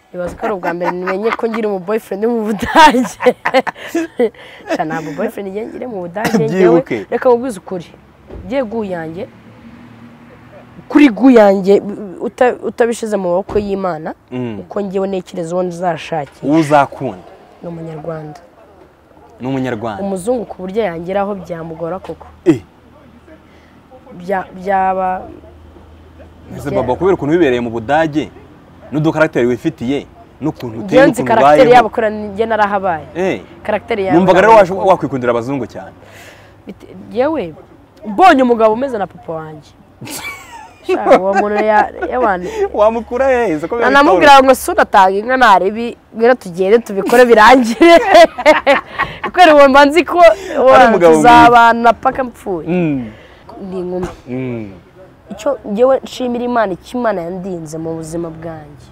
ntibazi ko ari ubwa mbere nimenye ko ngira umu boyfriend mu budage nshya ntabwo boyfriend ngiye ngire mu budage ngewe Byibuke. reka mubwize ukuri ugiye guyange kuri guyange uta- utabishyize mu maboko y'imana Mm. uko ngewe ntekereza uwo nzashakira uwo uzakunda ni umunyarwanda ni umunyarwanda umuzungu ku buryo yangeraho byamugora koko Eh, Bya- byaba ese baba kubera ukuntu wibereye mu budage n'udukaragiteri wifitiye n'ukuntu uteye ngewe nzi n'ukuntu karagiteri yabo ubayeho kora njye narahabaye Eh, karagiteri yawe numvaga rero ntabwo waje- nayikunda. wakwikundira abazungu cyane Bite- yewe mbonye umugabo umeze na papa wanjye Sha, uwo muntu yabane wamukura heza ko biba bitoroshye. anamubwira ngo si unatanga inka ntaribi rero tugende tubikore birangire kubera uwo mba nzi ko uwo Ari umugabo mwiza. tuzabana paka mpfuye Mm. ni inkumi Mm. icyo ngewe nshimira imana icyo imana yandinze mu buzima bwanjye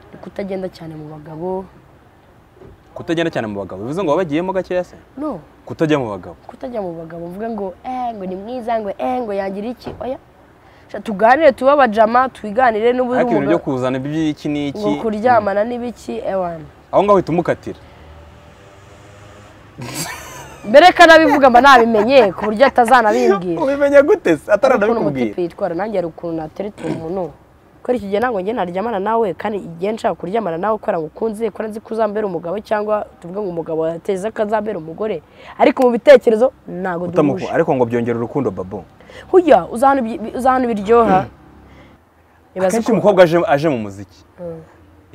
ni kutagenda cyane mu bagabo kutagenda cyane mu bagabo bivuze ngo wabagiyemo gakeya se no kutajya mu bagabo kutajya mu bagabo mvuga ngo eh ngo ni mwiza ngo eh ngo yagira iki oya Sha, tuganire tube abajama twiganire n'ubundi ariko ibintu umugabo- byo kuzana iby'iki n'iki ngo kuryamana n'ibiki ewana aho ngaho uhita umukatira mbere ko anabivuga mba nabimenye ku buryo atazanabimbwira ubimenya gute se ukuntu ataranabikubwira umutipe yitwara nanjye hari ukuntu natereta umuntu kubera icyo gihe ntabwo njye naryamana nawe kandi igihe nshaka kuryamana nawe kubera ngo ukunze kubera nzi ko uzambera umugabo cyangwa tuvuge ngo umugabo yateza ko azambera umugore ariko mu bitekerezo ntabwo Utamuku- duhuje ariko ngo byongera urukundo babo hujya uzahana ibyi- uzahana ibiryoha Ibaze akenshi ko- umukobwa aje aje mu muziki Mm.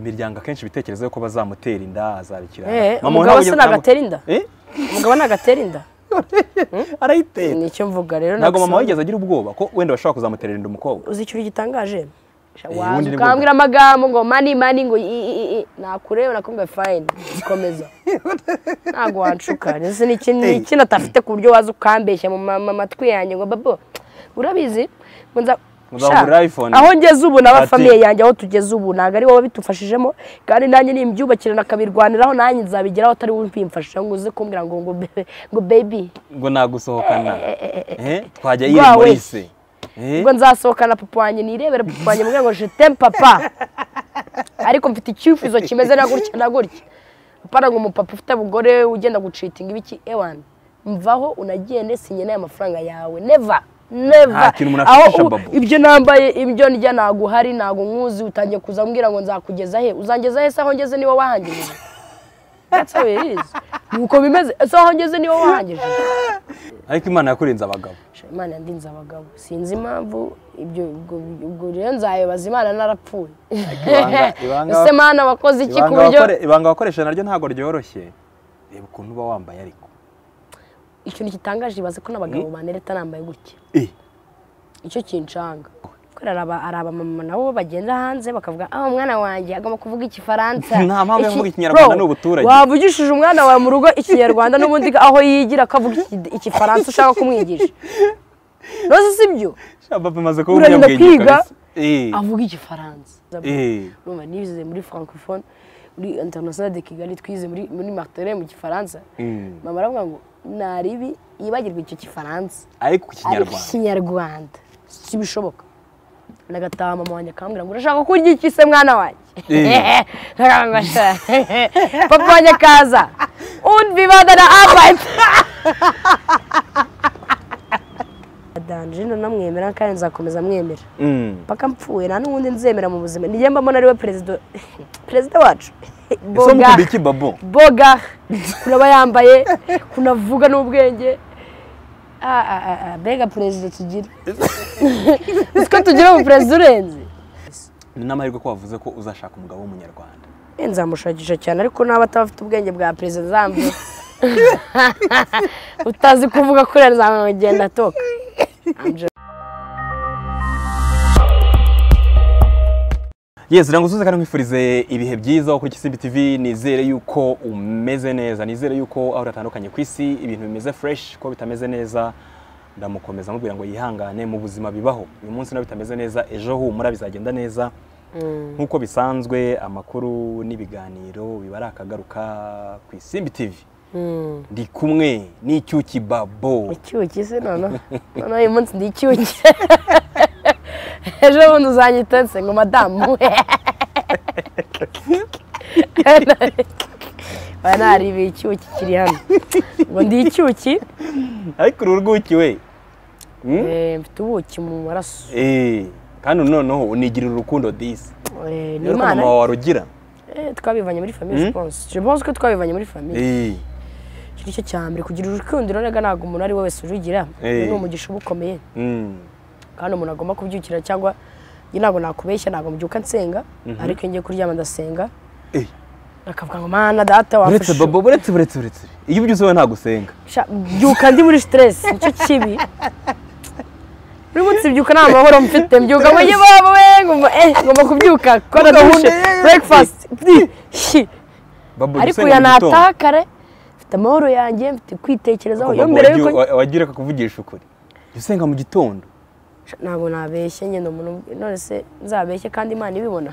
imiryango akenshi ibitekerezo ko bazamutera inda azabikira Eh, umugabo se nagatera inda Eh? umugabo nagatera inda arayitera nicyo mvuga rero ntabwo mama nagusanze- wigeze agira ubwoba ko wenda bashobora kuzamutera inda umukobwa uzi ikintu gitangaje Sha, Eh, waza ubundi ni ukambwira amagambo ngo mani mani ngo i- i- i- i. nakureba nakumva fayini komeza ntabwo wanshuka ese ni ikintu ni ikintu atafite ku buryo waza ukambeshya mu ma- ma- matwi yanjye ngo babo urabizi ngo nza Uzagura Sha, iPhone. aho ngeze ubu Ati. n'aba famiye yanjye aho tugeze ubu ntabwo ari wowe bitufashijemo kandi nanjye nimbyubakire nakamirwaniraho nanjye nzabigeraho atari wowe ubyimfashisha ngo uze kumbwira ngo ngo bebe ngo baby ngo nagusohokana Eh, twajya Rwa yiri muri wese. se Eh? ubwo nzasohokana papa wanjye nirebere papa wanjye mubwira ngo jetemu papa ariko mfite icyifuzo kimeze na gutya na gutya apana ngo umupapa ufite abugore ugenda gucitinga ibiki ewani mvaho unagende sinye n'aya mafaranga yawe neva neva Nta kintu umuntu aho afashisha, u- Babo. ibyo nambaye ibyo ndya ntago uhari ntago nkuzi utangiye kuza mbwira ngo nzakugeza he uzangeza he se aho ngeze niwe wahangirije that's how it is nuko bimeze ese aho ngeze niwe wahangirije ariko imana yakurinze abagabo Sha, imana yandinze abagabo sinzi impamvu ibyo ubwo ubwo rero nzayibaza imana narapfuye ibanga- ibanga- ese mana wakoze iki ku Ibanga buryo wakore- ibanga wakoresha naryo ntabwo ryoroshye reba ukuntu uba wambaye ariko ikintu gitangaje ibaze ko n'abagabo banereta nambaye gutya Eh, icyo kinshanga kubera hari aba- hari abamama nabo bagenda hanze bakavuga aho umwana wanjye agomba kuvuga igifaransa Nta mpamvu yo Iki- kuvuga Ikinyarwanda Bro, ni ubuturage." wavugishije umwana wawe mu rugo ikinyarwanda n'ubundi aho yigira akavuga iki- igifaransa ushaka kumwigisha rose si byo shababa imaze kuba Urarinda umunyabwenge kwiga? kabisa. Eh, avuga igifaransa eh. urumva nize muri francophone muri international de kigali twize muri muri martire mu gifaransa Mm. mama aravuga ngo naribi yibagirwa icyo gifaransa ariko ariko ku kinyarwanda ikinyarwanda si bishoboka nagataha mama wanjye akambwira ngo urashaka kurya iki se mwana wanjye Eh. Nkavuga ngo, "Sha." papa wanjye akaza und wir werden arbeiten danjino namwemera kandi nzakomeza mwemera Mm. mpaka mpfuye nta n'ubundi nzemera mu buzima nijye mbamo ari we perezida perezida wacu ese boga mukunda iki babo boga kunaba yambaye kunavuga n'ubwenge Ah, ah, ah, ah, mbega perezida tugira uzi ko tugira ubu perezida urenze ni n'amahirwe ko wavuze ko uzashaka umugabo w'umunyarwanda Eh, nzamushakisha cyane ariko n'aba ataba afite ubwenge bwa perezida nzambwe utazi kuvuga kuriya nzamugenda atoka yes ntabwo usuze kandi nkwifurize ibihe byiza wo kuri Kisimbi TV nizere yuko umeze neza nizere yuko aho uratandukanye ku isi ibintu bimeze fresh ko bitameze neza ndamukomeza mubwira ngo yihangane mu buzima bibaho uyu munsi nabyo bitameze neza ejo humura bizagenda neza nk'uko bisanzwe amakuru n'ibiganiro biba ari akagaruka ku isimbi TV ndi kumwe n'icyuki babo icyuki se noneho noneho uyu munsi ndi icyuki ejo bundi uzanyita nse ngo madamu baba naribiye icyuki kiri hano ngo ndi icyuki ariko uru rwuki we Mm? eh, mfite ubuki mu maraso Eh, kandi noneho unigirira urukundo disi Eh, ni rero ko imana mama wawe arugira Eh, twabivanye muri Mm? famiye siponse siponse ko twabivanye muri famiye Eh, iki nicyo cya mbere kugira urukundo rero ntabwo umuntu ari we wese urugira Eh. Uyu ni umugisha uba ukomeye mm, kandi umuntu agomba kubyukira cyangwa njye ntabwo nakubeshya ntabwo mbyuka nsenga ariko iyo ngiye kuryama ndasenga eh. akavuga ngo mana data uretse wafashe babo uretse uretse uretse iyo ubyutse wowe ntagusenga Sha- mbyuka ndi muri stress nicyo kibi buri munsi mbyuka nta mahoro mfite mbyuka ngo njye baba we ngomba eh ngomba kubyuka kora Gahunda dushe ye- breakfast Pfui, shi. babo ariko gusenga uya mu gitondo. nataha kare mfite amahoro yanjye mfite kwitekerezaho iyo Babo mbere wagiye- yuko wa- wagiye akakuvugisha ukuri Jya usenga mu gitondo Sha, ntabwo nabeshye nyine umuntu none se nzabeshye kandi imana ibibona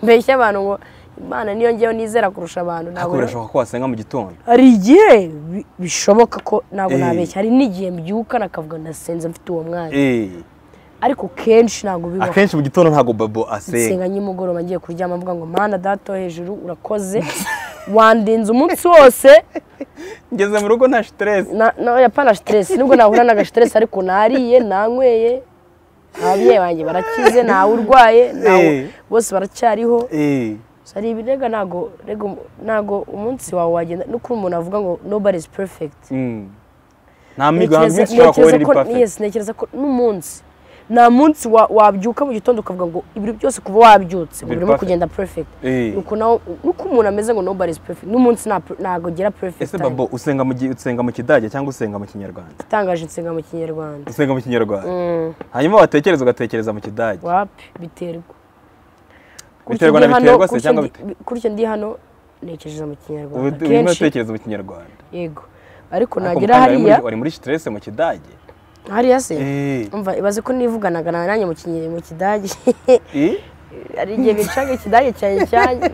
mbeshye abantu ngo imana niyo ngewe nizera kurusha abantu ariko ntabwo birashoboka ko wasenga mu gitondo hari igihe bi- bishoboka ko ntabwo Eh. nabeshye hari n'igihe mbyuka nakavuga ndasenze mfite uwo mwanya Eh, ariko kenshi ntabwo bibaho akenshi mu gitondo ntabwo babo asenga nsenga nimugoroba ngiye kuryama mvuga ngo mana data wo hejuru urakoze wandinze umunsi wose ngeze mu rugo nta stress na na- oya, pana stress nubwo nahura naga stress ariko nariye nanyweye ababyeyi banjye barakize ntawe urwaye ntawe Eh. bose baracyariho Eh, So, hari ibirega ntago rega umu- ntago umunsi wawe wagenda no kuri umuntu avuga ngo nobody is perfect mm. nta mihigo nta Ntekereza- minsi ushobora kubona iri ntekereza ko- perfect yes, ntekereza ko n'umunsi nta munsi wa- wabyuka mu gitondo ukavuga ngo ibintu byose kuva wabyutse Biri urimo perfect. kugenda perfect Eh. nuko nawe nuko umuntu ameze ngo nobody is perfect n'umunsi nta- ntago ugera perfect ese time. babo usenga mu gi- usenga mu kidage cyangwa usenga mu kinyarwanda itangaje insenga mu kinyarwanda usenga mu kinyarwanda Mm, hanyuma watekereza ugatekereza mu kidage wapi biterwa Kurya biterwa na ndi hano, biterwa se kurya cyangwa ndi- kurya ndi hano ntekereza mu kinyarwanda ubu- urimo kenshi utekereza mu kinyarwanda yego ariko Ariko nagera mukanya wari muri- hariya wari muri stress mu kidage hariya se Eh. umva ibaze ko nivuganaga na nanjye mu kinyi mu kidage Eh? hari igihe bicaga ikidage cyanjye cyanjye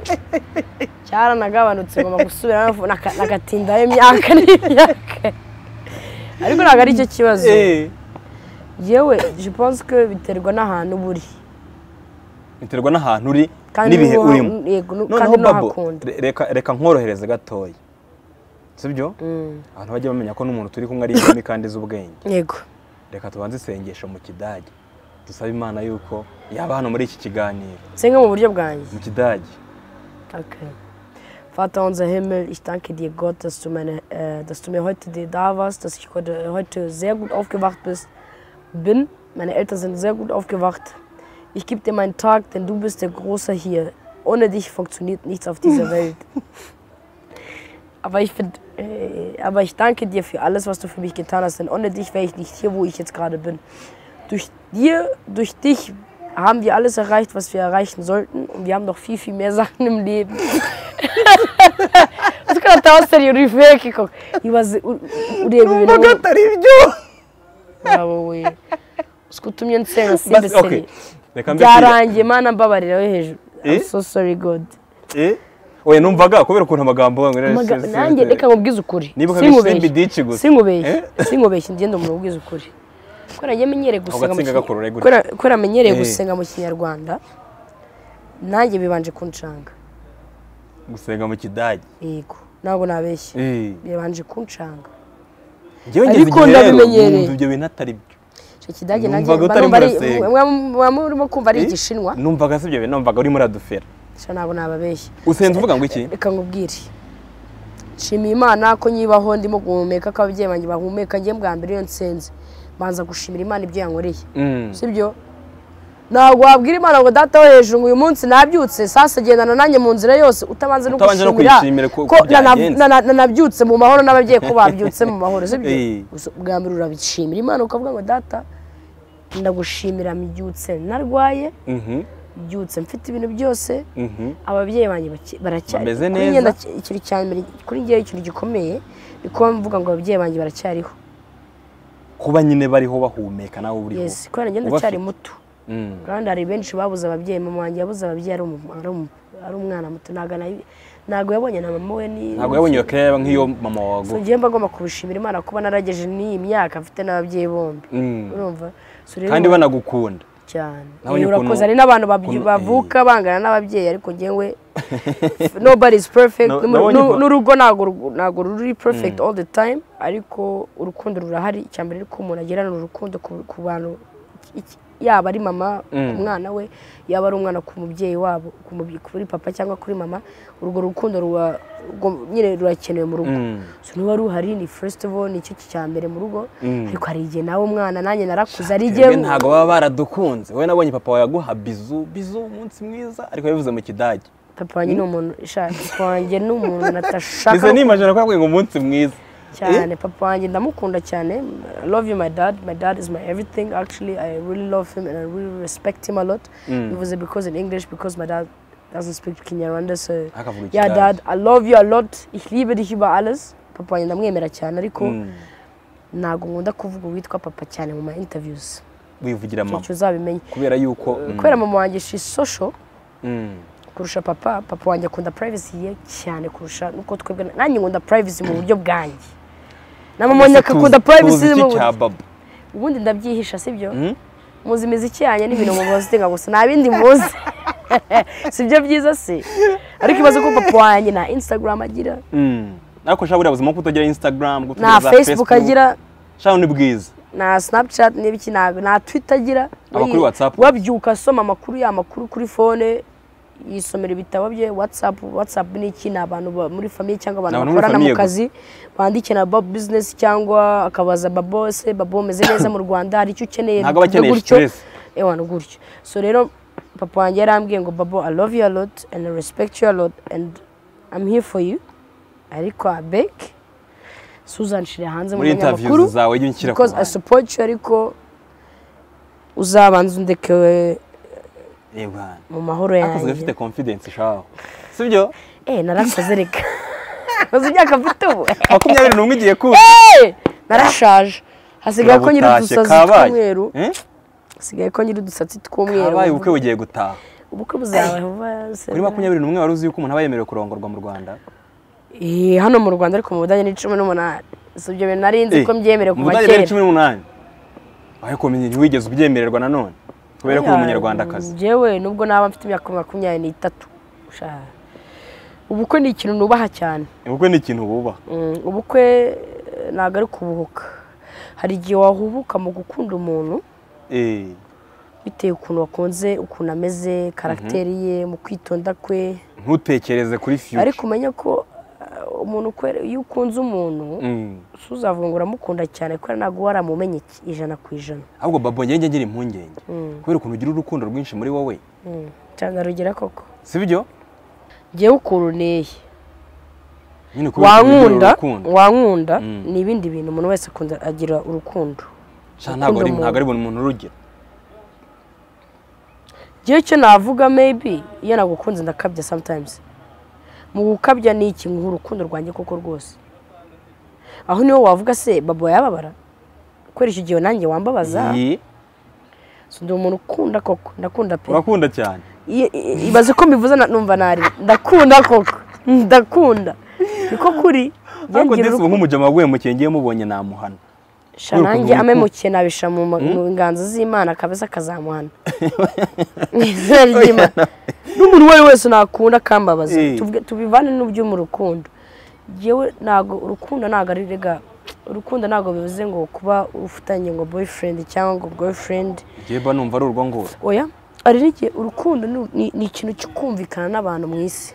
cyaranagabanutse ngomba gusubira nagatindaho imyaka n'imyaka ariko ntabwo ari cyo kibazo Eh. yewe jiponse ko biterwa n'ahantu uba uri biterwa n'ahantu uri Kandi n'ibihe n'uha- urimo yego, nu- noneho kandi babo n'uhakunda. re- reka reka nkorohereze gatoya sibyo abantu bajya bamenya ko n'umuntu turi kumwe ari inkumi kandi z'ubwenge yego reka tubanze isengesho mu kidage dusabe imana yuko yaba hano muri iki kiganiro nsenga mu buryo bwanjye mu kidage Okay. Vater unser Himmel, ich danke dir, Gott, dass du, meine, äh, dass du mir heute dir da warst, dass ich heute, heute sehr gut aufgewacht bist, bin. Meine Eltern sind sehr gut aufgewacht. Ich gebe dir meinen Tag, denn du bist der Große hier. Ohne dich funktioniert nichts auf dieser Welt. Aber ich, find, äh, aber ich danke dir für alles, was du für mich getan hast, denn ohne dich wäre ich nicht hier, wo ich jetzt gerade bin. Durch dir, durch dich haben wir alles erreicht, was wir erreichen sollten und wir haben noch viel, viel mehr Sachen im Leben. Uzi ko natawasariye uri feke koko ibaze u- u- ureba ibintu ngo- atari ibyo Waba we uzi ko utumye nsenga simbe seri reka mbese byarangiye mana mbabarira we hejuru I'm Eh? so sorry god Eh? oya numvaga kubera ukuntu amagambo wangana Amaga- nanjye reka nkubwize ukuri Nibuka ko isimbi dici gusa. sinkubeshye Eh? sinkubeshye ngende umuntu ubwize ukuri kubera njye menyereye gusenga mu gatsinga kinya- gakurura gutya. kubera- kubera menyereye Eh. gusenga mu kinyarwanda nanjye bibanje kunshanga gusenga mu kidage yego ntabwo nabeshye Eh. bibanje kunshanga Njyewe ngeze Ariko igihe rero ndabimenyereye. numva ibyo bintu atari byo icyo kidage nanjye Numvaga mba utarimo numva ari urasenga. mwa murimo kumva ari Eh? igishinwa numvaga si ibyo bintu numvaga urimo uradufera gusa ntabwo nababeshye usenze uvuga ngo iki reka nkubwire nshimiye imana ko nyibaho ndimo guhumeka ko ababyeyi banjye bahumeka njye bwa mbere iyo nsenze mbanza gushimira imana ibyo yankoreye Mm. sibyo ntabwo wabwira imana ngo data wo hejuru ngo uyu munsi nabyutse sasa gendana nanjye mu nzira yose utabanze no Utabanje no gushimira kuyishimira ko- ko ko nana- byagenze. nana- nanabyutse mu mahoro n'ababyeyi ko babyutse mu mahoro sibyo Eh. Gusa bwa mbere urabishimira imana ukavuga ngo data ndagushimira mbyutse narwaye Mhm, mbyutse mfite ibintu byose mhm. ababyeyi banjye baki- baracyari Bameze kuri neza. njye ndacya- ikintu cya mbere kuri njyewe ikintu gikomeye ni kuba mvuga ngo ababyeyi banjye baracyariho kuba nyine bariho bahumeka nawe uriho yes kubera njye Uba ndacyari afite- muto Mm. kandi hari benshi babuze ababyeyi mama wanjye yabuze ababyeyi ari umu- ari umu- ari umwana muto ntabwo anabi- ntabwo yabonye na mama we ni ntabwo yabonye iyo care nk'iyo mama So, wawe njyewe mba ngomba kubishimira imana kuba naragejeje n'iyi myaka mfite n'ababyeyi bombi Mm. urumva So, rero- kandi banagukunda cyane Nawe Eh, ni ukuntu- urakoze hari n'abantu babyi- ukuntu- eh. bavuka bangana n'ababyeyi ariko ngewe nobody is perfect Na- N'umu- nabonye n'u- ko- n'urugo ntabwo ru- ntabwo ruri perfect all the time ariko urukundo rurahari icya mbere ariko umuntu agirana urukundo ku ku bantu iki- yaba ari mama Mm. ku mwana we yaba ari umwana ku mubyeyi wabo ku mubye- kuri papa cyangwa kuri mama urwo rukundo ruba rwo- nyine rurakenewe mu rugo Mm. so niba ruhari ni first of all nicyo cya mbere mu rugo Mm. ariko hari igihe nawe umwana nanjye narakuze ari Twebwe igihe ntabwo baba baradukunze wowe nabonye papa wawe aguha bizu bizu umunsi mwiza ariko yabivuze mu kidage papa wanjye ni umuntu ishaka wanjye ni umuntu mbese natashaka nimajana ko yabwiye ngo umunsi mwiza cyane papa wanjye ndamukunda cyane I love you my dad my dad is my everything actually I really love him and I really respect him a lot Mm. it was because in English because my dad doesn't speak Kinyarwanda so Akavuga yeah Ikidage. dad I love you a lot ich liebe dich über alles papa wanjye ndamwemera cyane ariko Mm. ntabwo nkunda kuvuga uwitwa papa cyane mu ma interviews wivugira mama icyo uzabimenya kubera yuko mm, kubera mama wanjye she is social mm, kurusha papa papa wanjye akunda privacy ye cyane kurusha nuko twebwe nanjye nkunda privacy mu buryo bwanjye na mama wanjye mbese akakunda tuzi- tuzi privacy mu iki cya buryo baba ubundi ndabyihisha sibyo Mm? muzi imiziki yanjye n'ibintu muzi tinga gusa nta bindi muzi sibyo byiza se ariko ibaze ko papa wanjye nta instagram agira Mm. ariko shaka buriya buzima ko utagira instagram ko nta utagira za facebook agira shaka ni bwiza nta snapchat n'ibiki ntabwo nta twitter agira Amakuru WhatsApp. wabyuka asoma amakuru ya makuru kuri fone yisomera ibitabo bye whatsapp whatsapp ni iki ni abantu ba- muri famiye cyangwa abantu Ni abantu muri bakorana famiye mu kazi bandike na babo business cyangwa akabaza babo se babo umeze neza mu rwanda hari icyo ukeneye Ntabwo aba byo akeneye gutyo stress. ewa ni gutyo so rero papa wanjye yarambwiye ngo babo i love you a lot and i respect you a lot and i'm here for you ariko abeg suzanshire hanze mu muri binyamakuru interviews zawe jya unshyira ku because I ruhande. support you ariko uzabanza undeke Eh, bwana. mu mahoro Akazi gafite yanjye confidence shaho sibyo eh narakoze reka uzi imyaka mfite ubu makumyabiri n'umwe igiye kuza Eh, narashaje hasigaye ko nyiri Urabutashye, udusatsi kabaye. tw'umweru Eh? hasigaye ko nyiri udusatsi tw'umweru kabaye ubukwe bugiye gutaha ubukwe buzaba vuba se- kuri makumyabiri n'umwe wari uzi yuko umuntu aba yemerewe kurongorwa mu rwanda Eh, hano mu rwanda ariko mu budage ni cumi n'umunani si ibyo bintu nari nzi Eh, ko mbyemerewe mu kuva budage kera ni cumi n'umunani ariko ntiwigeze ubyemererwa nanone kubera ko uri umunyarwandakazi njyewe nubwo naba mfite imyaka makumyabiri n'itatu sha. ubukwe ni ikintu nubaha cyane ubukwe ni ikintu bubaha Mm, ubukwe eh, ntabwo ari kubuhuka hari igihe wahubuka mu gukunda umuntu Eh, bitewe ukuntu wakunze ukuntu ameze karagiteri ye mu kwitonda kwe ntutekereze kuri fiyuca ariko umenya ko eh, umuntu ukwere- iyo ukunze umuntu Mm. uzavuga ngo uramukunda cyane kubera ntabwo uba waramumenye iki- ijana ku ijana ahubwo babo njye ngira impungenge Mm. kubera ukuntu ugira urukundo rwinshi muri wowe Mm, cyane rugera koko sibyo ngewe ukuntu nteye nyine kubera ukuntu ugira wankunda urukundo wankunda Mm. ni ibindi bintu umuntu wese akunda agira urukundo Sha, ntabwo ari umuntu. ntabwo ari buri muntu urugira Njyewe icyo navuga maybe iyo nagukunze ndakabya sometimes mu gukabya ni iki nguha urukundo rwanjye koko rwose aho niho wavuga se babo yababara kubera icyo gihe nanjye wambabaza Iyi, so ndi umuntu ukunda koko ndakunda pe urakunda cyane Iyo- i- ibaze ko mbivuze na- numva nari ndakunda koko ndakunda niko kuri Njyewe ngira ariko ndetse ubu urukundo. nk'umujama waguye mu kenge mubonye namuhana sha Kubera nanjye ukuntu amemukiye nabisha mu ma- mu nganzo z'imana akabeza akazamuhana Mu izina ry'Imana. n'umuntu uwo ari we wese nakunda akambabaza Eh. Tuvuge- tubivane n'ibyo mu rukundo yewe ntabwo urukundo ntabwo ari rega urukundo ntabwo bivuze ngo kuba ufitanye ngo boyfriend cyangwa ngo girlfriend njyewe mba numva ari urwo ngurwo oya hari n'igihe urukundo ni- ni- ni ikintu cyo kumvikana n'abantu mu isi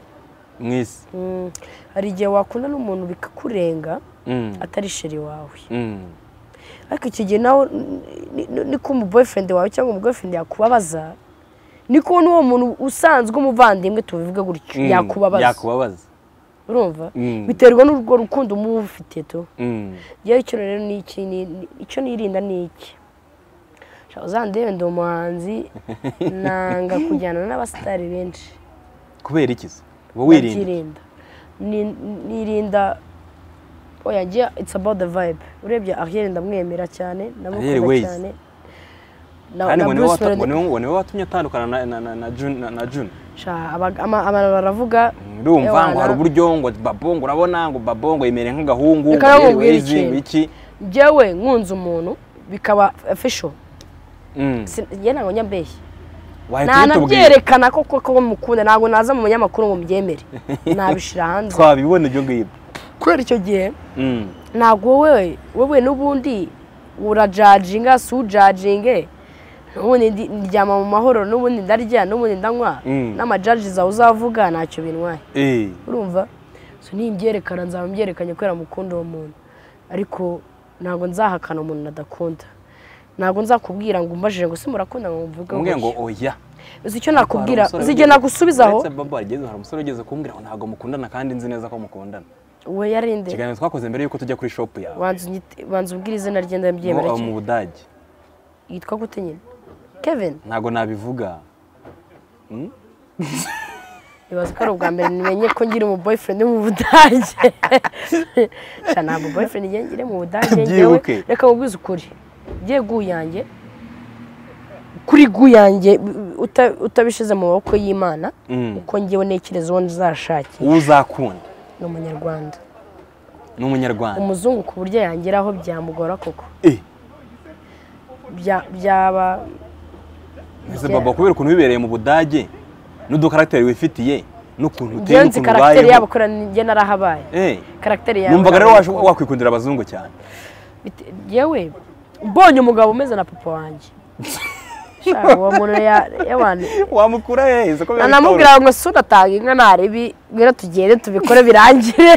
mu isi Mm. hari igihe wakunda n'umuntu bikakurenga Mm, atari sheri wawe mm. ariko icyo gihe nawe ni- ni- niko umu boyfriend wawe cyangwa umu girlfriend yakubabaza niko n'uwo muntu usanzwe umuvandimwe tubivuga gutyo Mm, yakubabaza yakubabaza urumva Mm. biterwa n'urwo rukundo muba ufite tu Mm. yewe icyo rero ni iki ni- ni- icyo nirinda ni iki Sha, uzandebe ndi umuhanzi nanga kujyana n'abasitari benshi kubera iki se uba wirinda Ndabyirinda. Ni- nirinda oya njye it's about the vibe urebye ariel ndamwemera cyane Ariel ndamukunda Waze. cyane kandi ngo niwe Bruce wata- ngo Melody- niwe- ngo niwe watumye atandukana na- na- na- na Jun- na- na june Sha, aba- ama- abantu baravuga ndumva ngo Ewana. hari uburyo ngo babongo urabona ngo babongo yemereye nk'agahungu Reka ngo namubwire yewe izi, ikintu. ngo iki njyewe nkunze umuntu bikaba official Mm. Si- njye ntabwo njya mbeshya Wahita ubitubwira ntanabyerekana ko koko mukunda ntabwo naza mu banyamakuru ngo mubyemere nabishyira hanze twabibona ibyo ngibyo kubera icyo gihe Mm. ntabwo wowe wowe n'ubundi urajajinga si ujajinge n'ubundi ndi- ndyama mu mahoro n'ubundi ndarya n'ubundi ndanywa Mm. n'amajaji zawe uzavuga ntacyo bintwaye Eh. urumva so nimbyerekana nzaba mbyerekanye kubera mukunda uwo muntu ariko ntabwo nzahakana umuntu nadakunda ntabwo nzakubwira ngo umbajije ngo se murakunda ngo mvuge umubwira ngo gutya." oya uzi icyo nakubwira Hari umusore uzi icyo wigeze- nagusubiza aho uretse Babo wageze, hari umusore ugeze kumbwira ngo ntabwo mukundana kandi nzi neza ko mukundana uwo yarinde ikiganiro twakoze mbere yuko tujya kuri shop yawe banza unyite- banza umbwire izina rye ndabyemera Mu- cyane mu budage yitwa gute nyine kevin ntabwo nabivuga Mm? ibaza ko ari ubwa mbere nimenye ko ngira umu boyfriend mu budage sha ntabwo boyfriend ngiye ngire mu budage ngewe Byibuke. reka mubwize ukuri ngiye guyange kuri guyange uta- utabishyize mu maboko y'imana Mm. uko ngewe ntekereza uwo nzashakira uwo uzakunda ni umunyarwanda ni umunyarwanda umuzungu ku buryo yangeraho byamugora koko Eh, Bya- byaba ese baba kubera ukuntu bibereye mu budage n'udukaragiteri wifitiye n'ukuntu uteye ngewe nzi n'ukuntu karagiteri yabo ubayeho kora njye narahabaye Eh, karagiteri yawe numvaga rero narayikunze. wash- wakwikundira abazungu cyane Bite- yewe mbonye umugabo umeze na papa wanjye Sha, uwo muntu yawane wamukura hehe siko biba bitoroshye. anamubwira ngo si udatanga inka ntarebi rero tugende tubikore birangire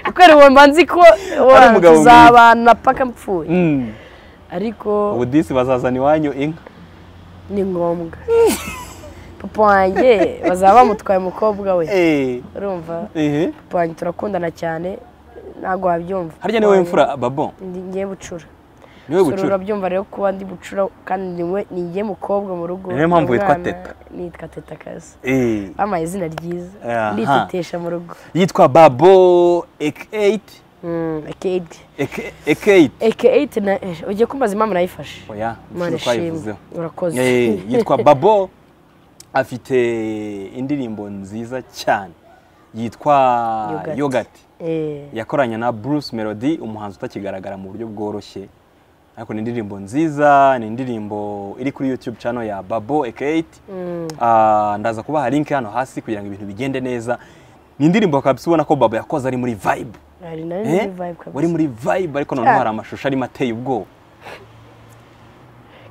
kubera uwo mba nzi ko Ari umugabo mwiza. tuzabana paka mpfuye Mm. ariko ubu disi bazazana iwanyu inka ni ngombwa papa wanjye bazaba bamutwaye umukobwa we Eh, urumva ehe. papa wanjye turakundana cyane ntabwo wabyumva harya niwe w'imfura babo Ndi- ngiye bucura niwe Sura bucura urabyumva rero kuba ndi bucura kandi niwe ninjye mukobwa mu rugo Ni nayo mpamvu witwa umwana, Teta. nitwa teta kazi Eh, bampaye izina ryiza Aha. nditetesha mu rugo yitwa babo eke ekeyiti eke ekeyiti ugiye kumbaza impamvu nayifashe oya Imana inshuro twayivuzeho ishimwe urakoze Eh, yitwa babo afite indirimbo nziza cyane yitwa Yogurt. yogati Eh, yakoranye na bruce melody umuhanzi utakigaragara mu buryo bworoshye ariko ni indirimbo nziza ni indirimbo iri kuri youtube channel ya babo ekeyiti mm, Ah, ndaza kubaha link hano hasi kugira ngo ibintu bigende neza ni indirimbo kabisa ubona ko babo yakoze ari muri vibe hari na Eh? ni vibe wari kabisa muri vibe ariko noneho Cyane. hari amashusho arimo ateye ubwoba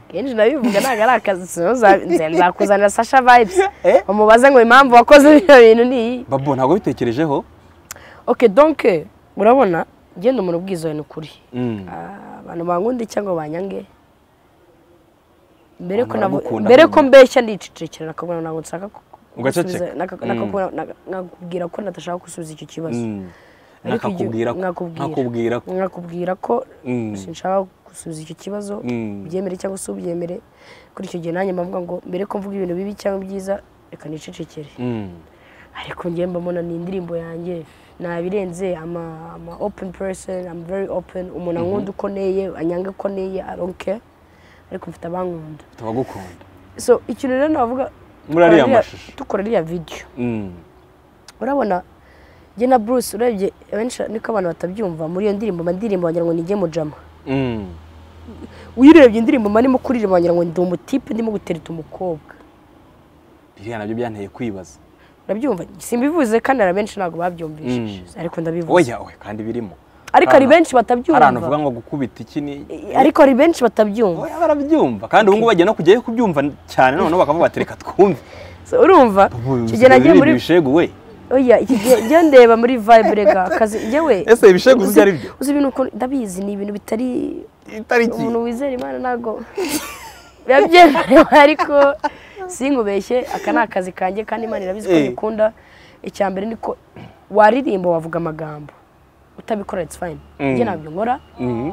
kenshi nabivuga ntabwo ari akazi sino za- nze- nzakuzanira sasha vibes Eh? umubaze ngo impamvu wakoze bino bintu ni iyi babo ntabwo bitekerejeho ok donke urabona genda umuntu ubwiza ni ukuri Mm. Ah, abantu bangundi cyangwa banyange mbere ko Abantu navu- baragukunda mbere ko nk'umuntu. mbeshya ndicicikira nakabona ntabwo nshaka ku- Ugaceceka. gusubiza- naka- nakakubwira- naka- nakakubwira ko natashaka gusubiza icyo kibazo Mm. Ariko igihe- nakakubwira ko nakubwira. nakubwira ko nakubwira ko Mm. sinshaka gusubiza icyo kibazo Mm. ubyemere cyangwa se ubyemere kuri icyo gihe nanjye mbavuga ngo mbere ko mvuga ibintu bibi cyangwa byiza reka nicicikire Mm. ariko njye mbona ni indirimbo yanjye nabirenze ama ama open person I'm very open umuntu ankunda uko neye anyange uko neye I don't care ariko mfite abankunda tubagukunda so ikintu rero navuga Muri ariya tukora ririya- mashusho. dukora iriya video Mm. urabona njye na Bruce urebye abenshi niko abantu batabyumva muri iyo ndirimbo mba ndirimbo wagira ngo nijye mujama Mm. uyu urebye indirimbo mba ndimo kuririmba wagira ngo ndi umutipe ndimo gutereta umukobwa biriya nabyo byanteye kwibaza urabyumva simbivuze kandi hari abenshi ntabwo babyumvishije Mm. ariko ndabivuze oya oya kandi birimo ariko hari Hari- benshi hari ahantu batabyumva uvuga ngo gukubita iki ni ariko hari benshi batabyumva Oya, barabyumva kandi ubu ngubu bagiye no kujyayo kubyumva cyane noneho bakavuga bati reka twumve So, urumva icyo gihe nagiye muri bishegu we oya iki gihe njya ndeba muri vibe rega akazi njyewe Ese ibishegu uzi ibyo ari byo? uzi ibintu ukuntu- ndabizi ni ibintu bitari itariki umuntu wizera imana ntabwo biba byemerewe ariko sinkubeshye aka ni akazi kanjye kandi imana irabizi ko Eh. nyikunda icya mbere ni ko waririmba wavuga amagambo utabikora it's fine Mm. njye ntabyo nkora Mhm.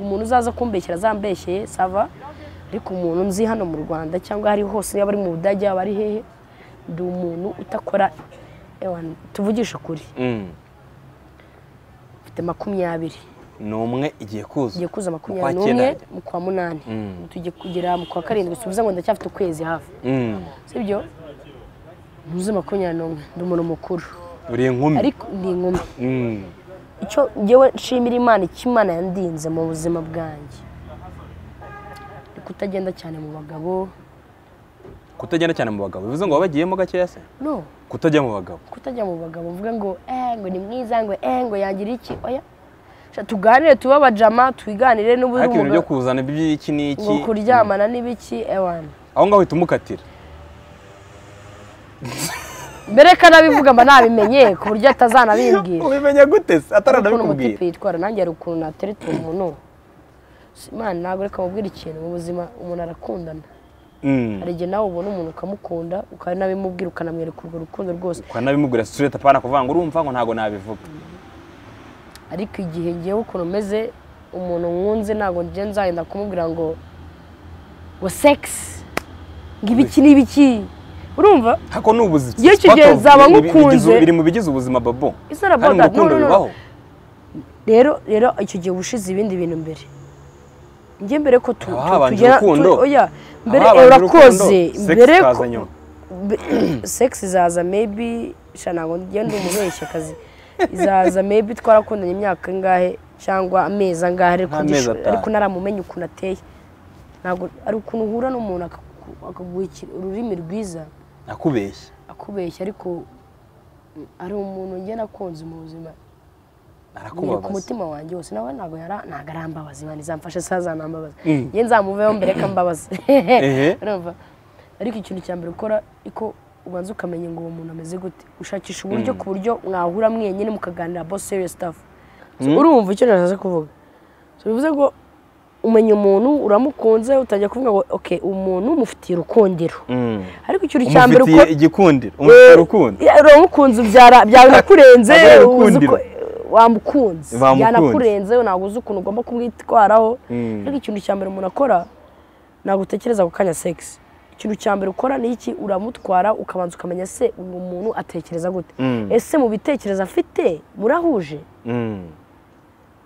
umuntu uzaza kumbeshyera azambeshyeye sava ariko umuntu nzi hano mu rwanda cyangwa ahari hose yaba ari mu budage yaba ari hehe ndi umuntu utakora ewa, tuvugishe ukuri Mm. mfite makumyabiri ni umwe igiye kuza tugiye kuza Mu makumyabiri kwa cyenda n'umwe ajya. mu kwa munani Mm. tugiye kugera mu kwa karindwi subiza ngo ndacyafite ukwezi hafi Mm. sibyo ntuzi makumyabiri n'umwe ndi umuntu mukuru uri inkumi ariko ndi inkumi Mm. icyo ngewe nshimira imana icyo imana yandinze mu buzima bwanjye kutagenda cyane mu bagabo kutagenda cyane mu bagabo bivuze ngo wabagiyemo gakeya se no kutajya mu bagabo kutajya mu bagabo mvuge ngo eh ngo ni mwiza ngo eh ngo yangira iki oya Sha tuganire tube abajama twiganire n'ubu ariko ibintu byo kuzana iby'iki n'iki ngo kuryamana n'ibiki ewana aho ngaho uhita umukatira mbere ko anabivuga mba nabimenye ku buryo atazanabimbwira ubimenya gute ukuntu se umutipe ataranabikubwira yitwara nanjye hari ukuntu natereta umuntu Si- imana ntabwo reka mubwira ikintu mu buzima umuntu arakundana Mm. hari igihe nawe ubona umuntu ukamukunda ukanabimubwira ukanamwereka urwo rukundo rwose ukanabimubwira straight apana kuvuga ngo urumva ngo ntago nabivuga ariko igihe ngewe ukuntu meze umuntu nkunze ntabwo njye nzagenda kumubwira ngo ngo sekisi ngo ibiki n'ibiki urumva hako ni ubuzima Iyo icyo gihe Part of- nzaba biri- biri- ngukunze. bigize- biri mu bigize ubuzima babo It's not about kandi mu that. No, rukundo no, no. bibaho rero rero icyo gihe uba ushize ibindi bintu mbere njye mbere ko tu- Haba tu- habanje tugera- urukundo. tu- oya mbere Haba habanje urakoze urukundo, sex mbere ikaza ko nyuma. be- sex izaza maybe sha ntabwo ngenda umubeshya akazi izaza maybe twarakundanye imyaka ingahe cyangwa amezi angahe ariko Nk'amezi ngisho- atanu. ariko naramumenye ukuntu ateye ntabwo ari ukuntu uhura n'umuntu akaku- akaguha iki- ururimi rwiza nakubeshye akubeshya ariko mm, ari umuntu njye nakunze mu buzima biri ku narakubabaza mutima wanjye wose nawe ntabwo yara- ntabwo arambabaza imana izamfashe saha zanambabaza Mm. njye nzamuveho mbere ko ambabaza Ehe. urumva ariko ikintu cya mbere ukora iko ubanza ukamenya ngo uwo muntu ameze gute ushakisha uburyo ku buryo mwahura mwenyine mukaganira about serious stuff So, urumva icyo nashatse kuvuga So, bivuze ngo umenya umuntu uramukunze utajya kuvuga ngo ok umuntu mufitiye urukundiro Mm. ariko ikintu cya mbere umufitiye ukora igikundiro umufitiye urukundo Ya, uramukunze ubyara byanakurenze Aba ari uzi urukundiro. ko- wamukunze Bamukunze. byanakurenze ntabwo uzi ukuntu ugomba kumwitwaraho Mm. ariko ikintu cya mbere umuntu akora ntabwo utekereza ku kanya sex ikintu cya mbere ukora ni iki uramutwara ukabanza ukamenya se uyu muntu atekereza gute Mm. ese mu bitekerezo afite murahuje Mm.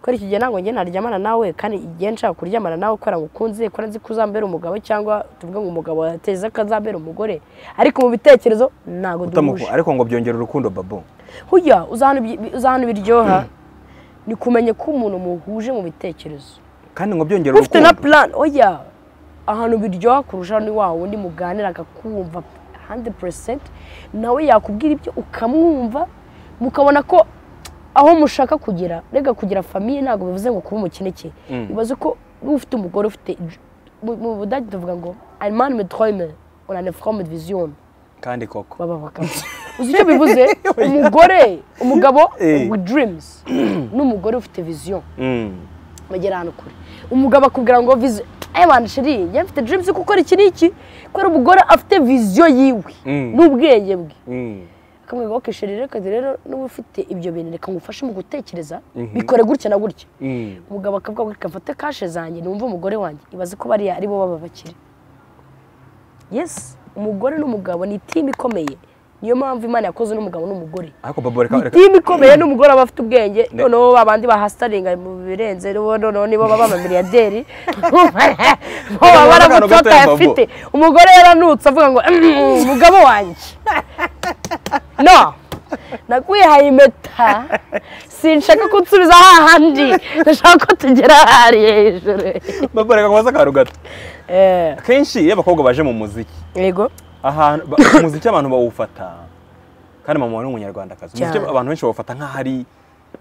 kubera iki gihe ntabwo njye naryamana nawe kandi igihe nshaka kuryamana nawe kubera ngo ukunze kubera nzi ko uzambera umugabo cyangwa tuvuge ngo umugabo yateza ko azambera umugore ariko mu bitekerezo ntabwo duhuje Utamuku- ariko ngo byongera urukundo babo hujya uzi ahantu bi- uzi ahantu biryoha ni kumenya ko umuntu muhuje mu bitekerezo kandi ngo byongera ufite na urukundo plan oya ahantu biryoha kurusha ni wa wundi muganira akakumva 100% nawe yakubwira ibyo ukamwumva mukabona ko aho mushaka kugera rega kugira famiye ntabwo bivuze ngo kuba umukene cye Mm. bibaze ko niba ufite umugore ufite mu- mu budage tuvuga ngo ein Mann mit Träumen und eine Frau mit Vision kandi koko baba abagabo uzi icyo bivuze umugore umugabo Eh. with dreams n'umugore ufite vision Mm. bagera ahantu kure umugabo akubwira ngo vision aya bantu sheri njye mfite dreams yo gukora iki n'iki kubera umugore afite vision yiwe Mm. n'ubwenge bwe Mm. akamubwira ngo okay sheri reka rero n'uba ufite ibyo bintu reka ngufashe mu gutekereza Mhm. bikore gutya na gutya Mm. umugabo akavuga ngo kafate kashe zanjye numve umugore wanjye ibaze ko bariya ari bo baba bakire yes umugore n'umugabo ni timu ikomeye niyo mpamvu imana yakoze n'umugabo n'umugore ariko babo reka reka timu ikomeye n'umugore aba afite ubwenge noneho babandi bahasitaringa mu birenze noneho noneho nibo baba amamiliyaderi bo baba baramutse batayafite umugore yaranutse avuga ngo "Mm, umugabo wanjye no nakwihaye impeta sinshaka ko unsubiza hahandi ndashaka ko tugera ahari hejuru babo reka kubaza akaru gato Eh, kenshi iyo abakobwa baje mu muziki yego ahantu ba- umuziki abantu bawufata kandi mama wari umunyarwandakazi umuziki Cyane. abantu benshi bawufata nk'aho ari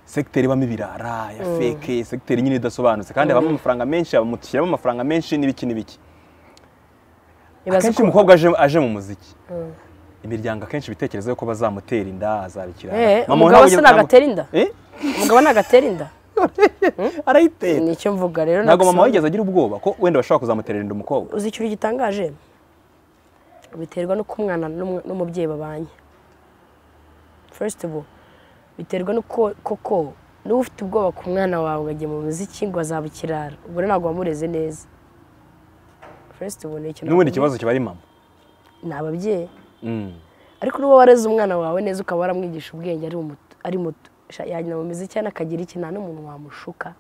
segiteri ibamo ibirara ya feke segiteri nyine idasobanutse kandi habamo amafaranga menshi bamushyiramo amafaranga menshi n'ibiki n'ibiki ibaze akenshi ko- umukobwa aje, aje mu muziki imiryango akenshi ibitekerezo yuko bazamutera inda azabikira Eh, Mama we umugabo ntabwo- se nagatera inda Eh? umugabo nagatera inda arayitera nicyo mvuga rero ntabwo mama nagusobanurira. wigeze agira ubwoba ko wenda bashobora kuzamutera inda umukobwa uzi ikintu gitangaje biterwa n'uko umwana n'umw- n'umubyeyi babanye first of all biterwa n'uko koko niba ufite ubwoba ku mwana wawe ugagiye mu muziki ngo azaba ikirara ubwo rero ntabwo wamureze neza first of all ni ikintu n'ubundi ikibazo kiba ari mama ni ababyeyi Mm. ariko niba wareze umwana wawe neza ukaba waramwigisha ubwenge ari umuto ari muto Sha, yajya mu muziki cyane akagira iki nta n'umuntu wamushuka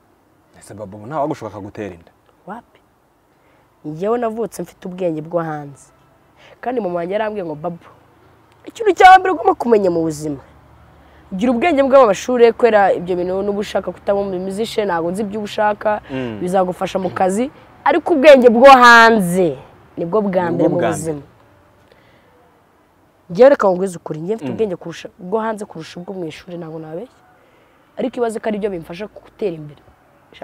ese babo ntawe wagushoboka akagutera inda wapi njyewe navutse mfite ubwenge bwo hanze kandi mama wanjye yarambwiye ngo babu ikintu cya mbere ugomba kumenya mu buzima gira ubwenge bw'amashuri kubera ibyo bintu n'uba ushaka kutaba mu mizishe ntabwo nzi ibyo uba ushaka Mm. bizagufasha mu kazi ariko ubwenge bwo hanze nibwo bwa mbere mu bwa mbere. buzima ngewe reka nkubwize ukuri ngewe mfite ubwenge kurusha bwo hanze kurusha ubwo mu ishuri ntabwo nabeshya ariko ibaze ko ari byo bimfasha gutera imbere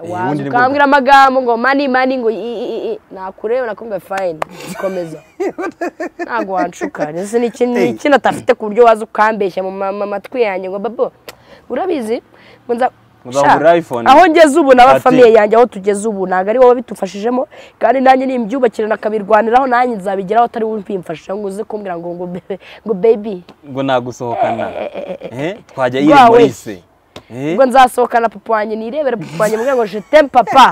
ubundi waza ni bwo- ukambwira amagambo ngo mani mani ngo i- i- i- i- nakureba nakumva fayini komeza ntabwo wanshuka ese ni ikintu ni ikintu atafite ku buryo waza ukambeshya mu ma- ma- matwi yanjye ngo babo urabizi ngo nza Uzagura Sha, iPhone. aho ngeze ubu Ati. n'aba famiye yanjye aho tugeze ubu ntabwo ari wowe bitufashijemo kandi nanjye nimbyubakira nakamirwaniraho nanjye nzabigeraho atari wowe ubimfasha ngo uze kumbwira ngo ngo bebe ngo baby ngo nagusohokana Eh, twajya Rwa yiri muri we. se Eh, ubwo nzasohokana papa wanjye nirebere papa wanjye mbwira ngo jete papa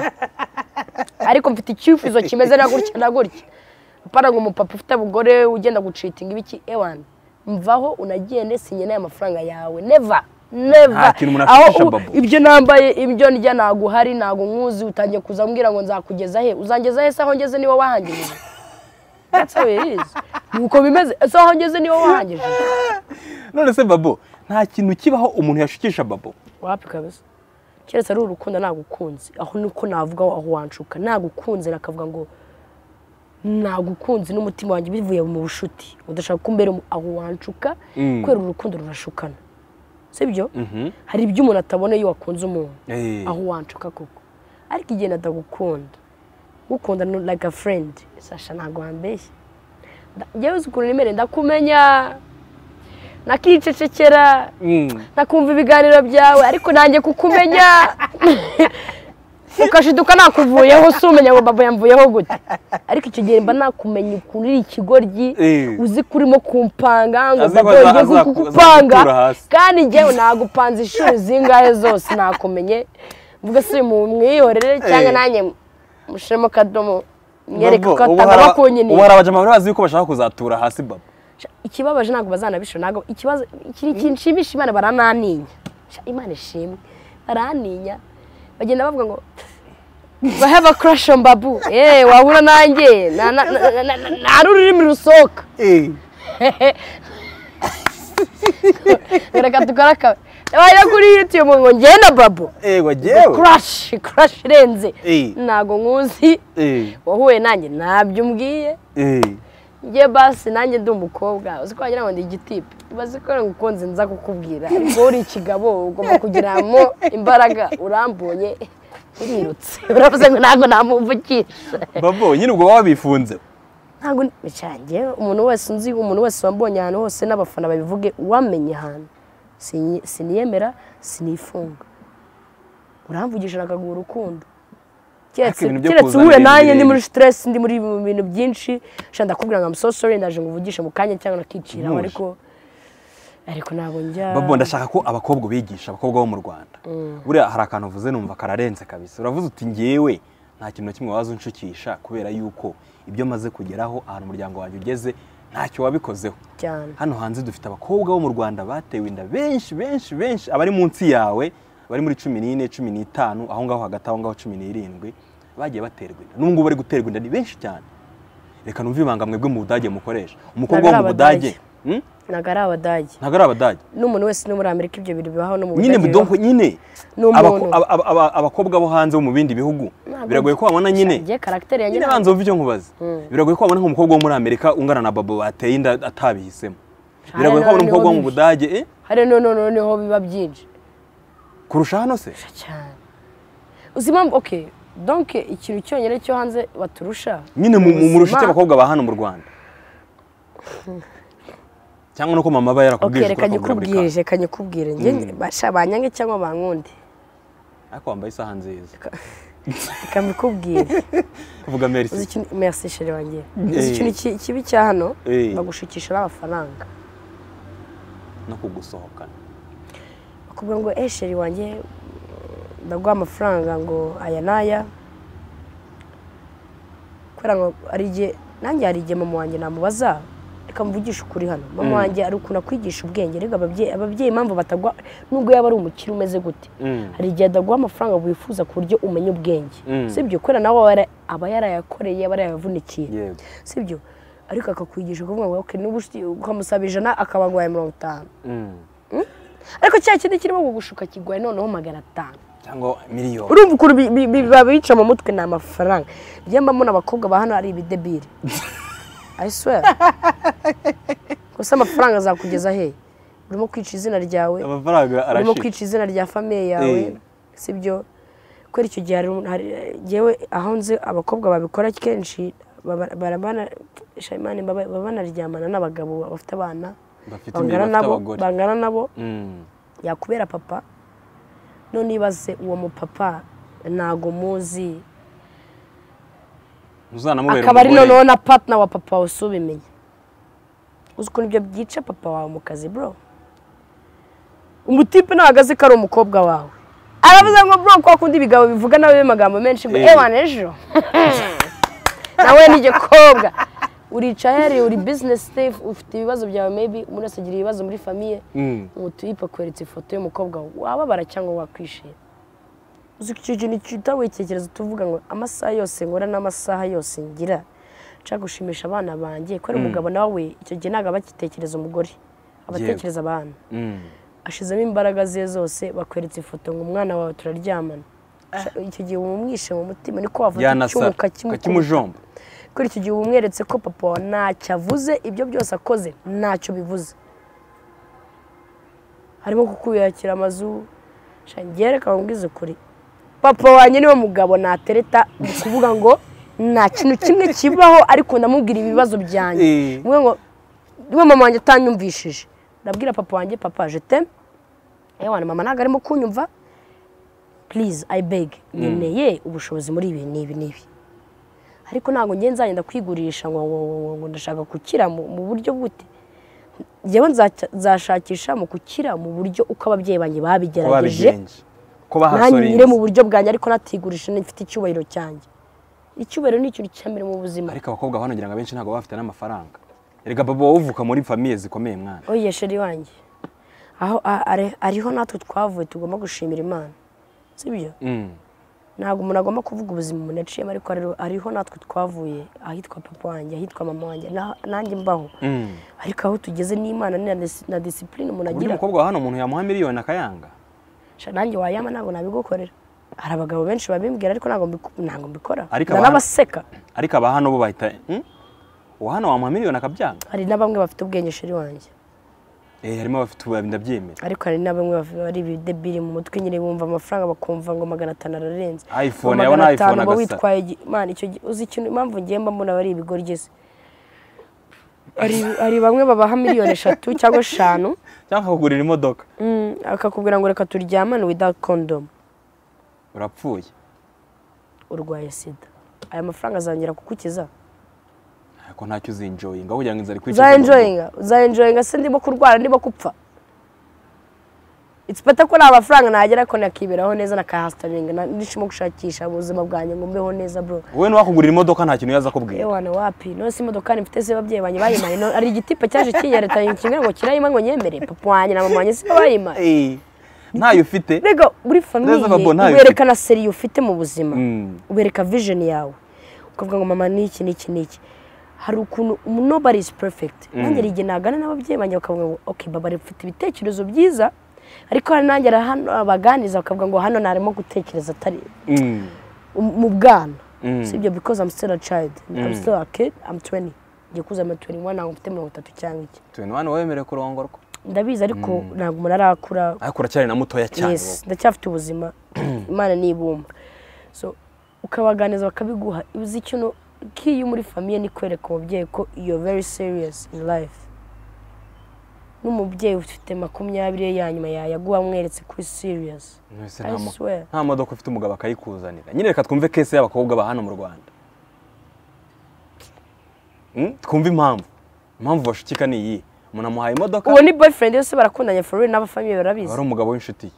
ariko mfite icyifuzo kimeze na gutya na gutya apana ngo umupapa ufite abugore ugenda gucitinga ibiki ewan mvaho unagende sinye n'aya mafaranga yawe neva neva Nta kintu umuntu aho afashisha, u- Babo. ibyo nambaye ibyo ndya ntabwo uhari ntabwo nkuzi utangiye kuza ambwira ngo nzakugeza he uzangeza he se aho ngeze niwe wahangirije That's how it is. nuko bimeze ese aho ngeze niwe wahangirije none se babo nta kintu kibaho umuntu yashukisha babo wapi kabisa keretse ari urukundo nagukunze aho niko navuga aho wanshuka nagukunze nakavuga ngo nagukunze n'umutima wanjye bivuye mu bushuti udashaka ko mbere mu- aho wanshuka Mm. kubera urukundo rurashukana sibyo Mhm. hari ibyo umuntu atabona iyo wakunze umuntu Eh. aho wanshuka koko ariko igihe natagukunda gukunda ni like a friend sasha ntabwo wambeshya Nda- njyewe uzi ukuntu nimere ndakumenya nakicecekera Mm. nakumva ibiganiro byawe ariko nanjye kukumenya ukashiduka nakuvuyeho si umenya ngo baba yamvuyeho gute ariko icyo gihe mba nakumenya ukuntu uri ikigoryi Eh. uzi ko urimo kumpanga ngo Azi ko baba aza- yajya aza- kugupanga azagutura hasi. kandi njyewe nagupanze inshuro zingahe zose nakumenye mvuga si mwihorere cyangwa Eh. nanjye mushiremo akadomo mwereke Babo, ko ubu hari atanga aba- ubu bakunyiniye hari abajama bazi yuko bashaka kuzatura hasi babo ikibabaje ntabwo bazanabishora ntabwo ikibazo iki- ikintu nshimisha imana barananinya Sha, imana ishimwe barananinya bagenda bavuga ngo I have a crush on babu eh wahura nanjye na- na- na- na- na- na- nta n'ururimi rusohoka reka dukore akabe nabaye kuri youtube ngo njye na babu ego jyewe crush crush irenze Eh. ntabwo nkuzi Eh, wahuye nanjye ntabyo umbwiye eh. njye basi nanjye ndi umukobwa uzi ko wagira ngo ndi igitipe ubaze ko ngo ukunze nza kukubwira ariko uri ikigabo ugomba kugiramo imbaraga urambuye urirutse uravuze ngo ntabwo namuvukisha babo nyine ubwo baba bifunze ntabwo bicange umuntu wese unzi umuntu wese wambonye ahantu hose n'abafana babivuge wamenye ahantu Sinye- siniyemera sinifunga uramvugisha nakaguha urukundo keretse Ariko ibintu byo keretse kuzana uhure ibintu nanjye ndi muri birebire. stress ndi muri mu bintu byinshi shanda ndakubwira ngo I'm so sorry ndaje ngo uvugishe mu kanya cyangwa nakicira Ntuje. ariko ariko ntabwo njya babo ndashaka ko abakobwa ubigisha abakobwa bo mu rwanda buriya hari akantu uvuze numva kararenze kabisa uravuze uti ngewe nta kintu na kimwe waza unshukisha kubera yuko ibyo maze kugeraho ahantu umuryango wanjye ugeze ntacyo wabikozeho cyane hano hanze dufite abakobwa bo mu rwanda batewe inda benshi benshi benshi abari munsi yawe bari muri cumi n'ine cumi n'itanu aho ngaho hagati aho ngaho cumi n'irindwi bagiye baterwa inda n'ubu ngubu bari guterwa inda ni benshi cyane reka numve ibanga mwebwe mu budage mukoresha umukobwa wo Ntabwo ari mu budage Hmm? ntabwo ari abadage ntago ari abadage n'umuntu wese uri muri amerika ibyo bintu bibaho no mu nyine Budage mudonko nyine Ni umuntu. abako- aba- aba- aba- abakobwa bo hanze bo mu bindi bihugu Ntabwo- biragoye ko wabona bibaho. nyine Njye karakiteri yanjye nyine ntabwo- banza wumve icyo nkubaza biragoye ko wabona nk'umukobwa wo muri amerika ungana na babo bateye inda atabihisemo biragoye ko wabona niho umukobwa wo mu bibi. budage eh, hariya noneho noneho biba byinshi kurusha hano se cyane uzi impamvu oke donke ikintu cyonyine cyo hanze baturusha nyine mu- mu- murusha iki Ubuzima. abakobwa ba hano mu rwanda cyangwa nuko mama aba oke yarakubwirije reka ukora akabura buri nyikubwire reka nyikubwire njye basha banyange cyangwa bankunde kantu. ariko wambaye isaha nziza reka mbikubwire vuga uzi merci ikintu merci sheri wanjye Eh. uzi ikintu ki- kibi cya hano Eh. bagushukisha n'amafaranga no kugusohokana bakubwira ngo eh sheri wanjye ndaguha amafaranga ngo aya n'aya kubera ngo hari igihe nanjye hari igihe mama wanjye namubaza reka mvugishe ukuri hano mama wanjye ari ukuntu akwigisha ubwenge reka ababyeyi ababyeyi impamvu batagwa nubwo yaba ari umukire umeze gute Mm. hari igihe adaguha amafaranga wifuza ku buryo umenya ubwenge Mm. sibyo kubera nawe aba yara- aba yarayakoreye aba yarayavunikiye yego sibyo ariko akakwigisha kuvuga ngo okay nubu ukamusaba ijana akaba aguhaye mirongo itanu Mm. ariko cya kindi kirimo kugushuka kiguhaye noneho magana atanu cyangwa miliyoni urumva ukuntu bi- bi- bi- babica mu mutwe ni amafaranga njye mba mbona abakobwa ba hano ari ibidebiri i swear gusa amafaranga azakugeza he urimo kwica izina ryawe amafaranga urimo arashira kwica izina rya famiye yawe Eh. sibyo kubera icyo gihe hari- hari yewe aho nzi abakobwa babikora kenshi baba- barabana shayimani baba- baba banaryamana n'abagabo bafite abana bafite imbere bangana bafite nabo abagore bangana nabo Mm. yakubera papa none ibaze uwo mupapa ntago muzi ntuzanamubera akaba ari umugore noneho na patina wa papa wawe si ubimenye uzi ukuntu ibyo byica papa wawe mu kazi bro umutipe ntabwo azi ko ari umukobwa wawe aravuze ngo bro kwa kundi ibigambo bivuga nawe amagambo menshi ngo Eh. ewana ejo nawe ni igikobwa uricayari uri bizinesi sefu ufite ibibazo byawe mebi umuntu wese agira ibibazo muri famiye Mm. umutipe akweretse ifoto y'umukobwa wawe, wababara cyangwa wakwishima uzi ko icyo kintu cyita witekereza tuvuga ngo amasaha yose ngora n'amasaha yose ngira nshaka gushimisha abana banjye kubera umugabo nawe icyo gihe ntabwo aba agitekereza umugore aba Yego. atekereza abana Mm. ashizemo imbaraga ze zose bakweretse ifoto ngo umwana wawe turaryamana Sha- icyo gihe umwishe mu mutima niko wafata icyuma yanasara ukakimukubita kakimujomba kuri icyo gihe umweretse ko papa wawe ntacyo avuze ibyo byose akoze ntacyo bivuze harimo kukubakira amazu shangiye reka nkubwize ukuri papa wanjye niwe mugabo natereta ni ukuvuga ngo nta kintu kimwe kibaho ariko ndamubwira ibibazo byanjye Eh. mwe ngo niwe mama wanjye atanyumvishije ndabwira papa wanjye papa jete ewana mama ntabwo arimo kunyumva purize ayi bege nkeneye ubushobozi muri ibi n'ibi n'ibi ariko ntabwo ngiye nzagenda kwigurisha ngo ngo ngo ngo ndashaka gukira mu mu buryo bute njyewe nzaca- nzashakisha mu gukira mu buryo uko ababyeyi banjye ko babigerageje babigenje ko bahasoreye ntanyure mu buryo bwanjye ariko natigurisha nifite icyubahiro cyanjye icyubahiro ni ikintu cya mbere mu buzima ariko abakobwa banogira ngo abenshi ntabwo baba bafite n'amafaranga erega baba wowe uvuka muri famiye zikomeye mwana oye sheri wanjye aho a- are- ariho natwe twavuye tugomba gushimira imana sibyo Mm. ntabwo umuntu agomba kuvuga ubuzima umuntu yaciyemo ariko hari- hariho natwe twavuye ahitwa papa wanjye ahitwa mama wanjye na- nanjye mbaho Mm. ariko aho tugeze n'imana ni na dis- na disipurine umuntu uburyo agira umukobwa wa hano umuntu yamuha miliyoni akayanga Sha, nanjye wayama ntabwo nabigukorera hari abagabo benshi babimbwira ariko ntabwo mbiku- ntabwo mbikora Ariko hari abantu- n'abaseka ariko aba hano bo bahita "Hmm? uwa hano wamuha miliyoni akabyanga hari na bamwe bafite ubwenge sheri wanjye eh harimo abafite ubu ndabyemera ariko hari na bamwe baf- bari ibidebiri mu mutwe nyine bumva amafaranga bakumva ngo magana atanu ararenze iphone Ngo yabona magana iphone atanu uba agasa. witwaye igi- man icyo gi- uzi ikintu impamvu ngiye mba mbona bari ibigoryi se hari hari bamwe babaha miliyoni eshatu cyangwa eshanu cyangwa akakugurira imodoka mm, akakubwira ngo reka turyamane without condom urapfuye urwaye sida aya mafaranga azongera kugukiza ariko ntacyo uzinjoyinga kugira ngo inzara ikwice uzayenjoyinga uzayenjoyinga se ndimo kurwara ndimo gupfa it's better ko nta mafaranga nagera ko nakiberaho neza nakahasitaminga na- ndishimo gushakisha ubuzima bwanjye ngo mbeho neza bro wowe ntiwakugurira imodoka nta kintu yaza akubwira ewana wapi nose imodokari mfite se ababyeyi banjye bayimaye no- hari igitipe cyaje kinyereta ikinga ngo kirayima ngo nyemere papa wanjye na mama wanjye si bo bayimaye Eh, ntayo ufite rega muri famiye Neza, Babo, ntayo werekana seriye ufite mu buzima Mm. wereka vision yawe ukavuga ngo mama niki niki niki hari ukuntu nobody is perfect nanjye hari igihe nagana n'ababyeyi banjye bakavuga ngo okay baba mfite ibitekerezo byiza ariko hari nanjye hari hano abaganiza bakavuga ngo hano ntarimo gutekereza atari Mm. um- mu bwana Mm. sibyo because I'm still a child I'm still a kid I'm 20 ngiye kuzama 21 ntabwo mfite mirongo itatu cyangwa iki tubona hano wemerewe kurongorwa ndabizi ariko ntabwo umuntu arakura ariko uracyari na mutoya cyane wowe. yes ndacyafite ubuzima imana nibumba so ukabaganiza bakabiguha uzi ikintu kiyo muri famiye ni kwereka umubyeyi ko you're very serious in life n'umubyeyi ufite makumyabiri ye ya nyuma yayaguha mweretse kuri serious Mwese I nta mo- swear. nta modoka ufite umugabo akayikuzanira nyine reka twumve kese y'abakobwa ba hano mu rwanda Mm, twumve impamvu impamvu bashukika ni iyi umuntu amuhaye imodoka uwo ni boyfriend yose barakundanye for real n'abafamiye aba barabizi ari umugabo w'inshuti ye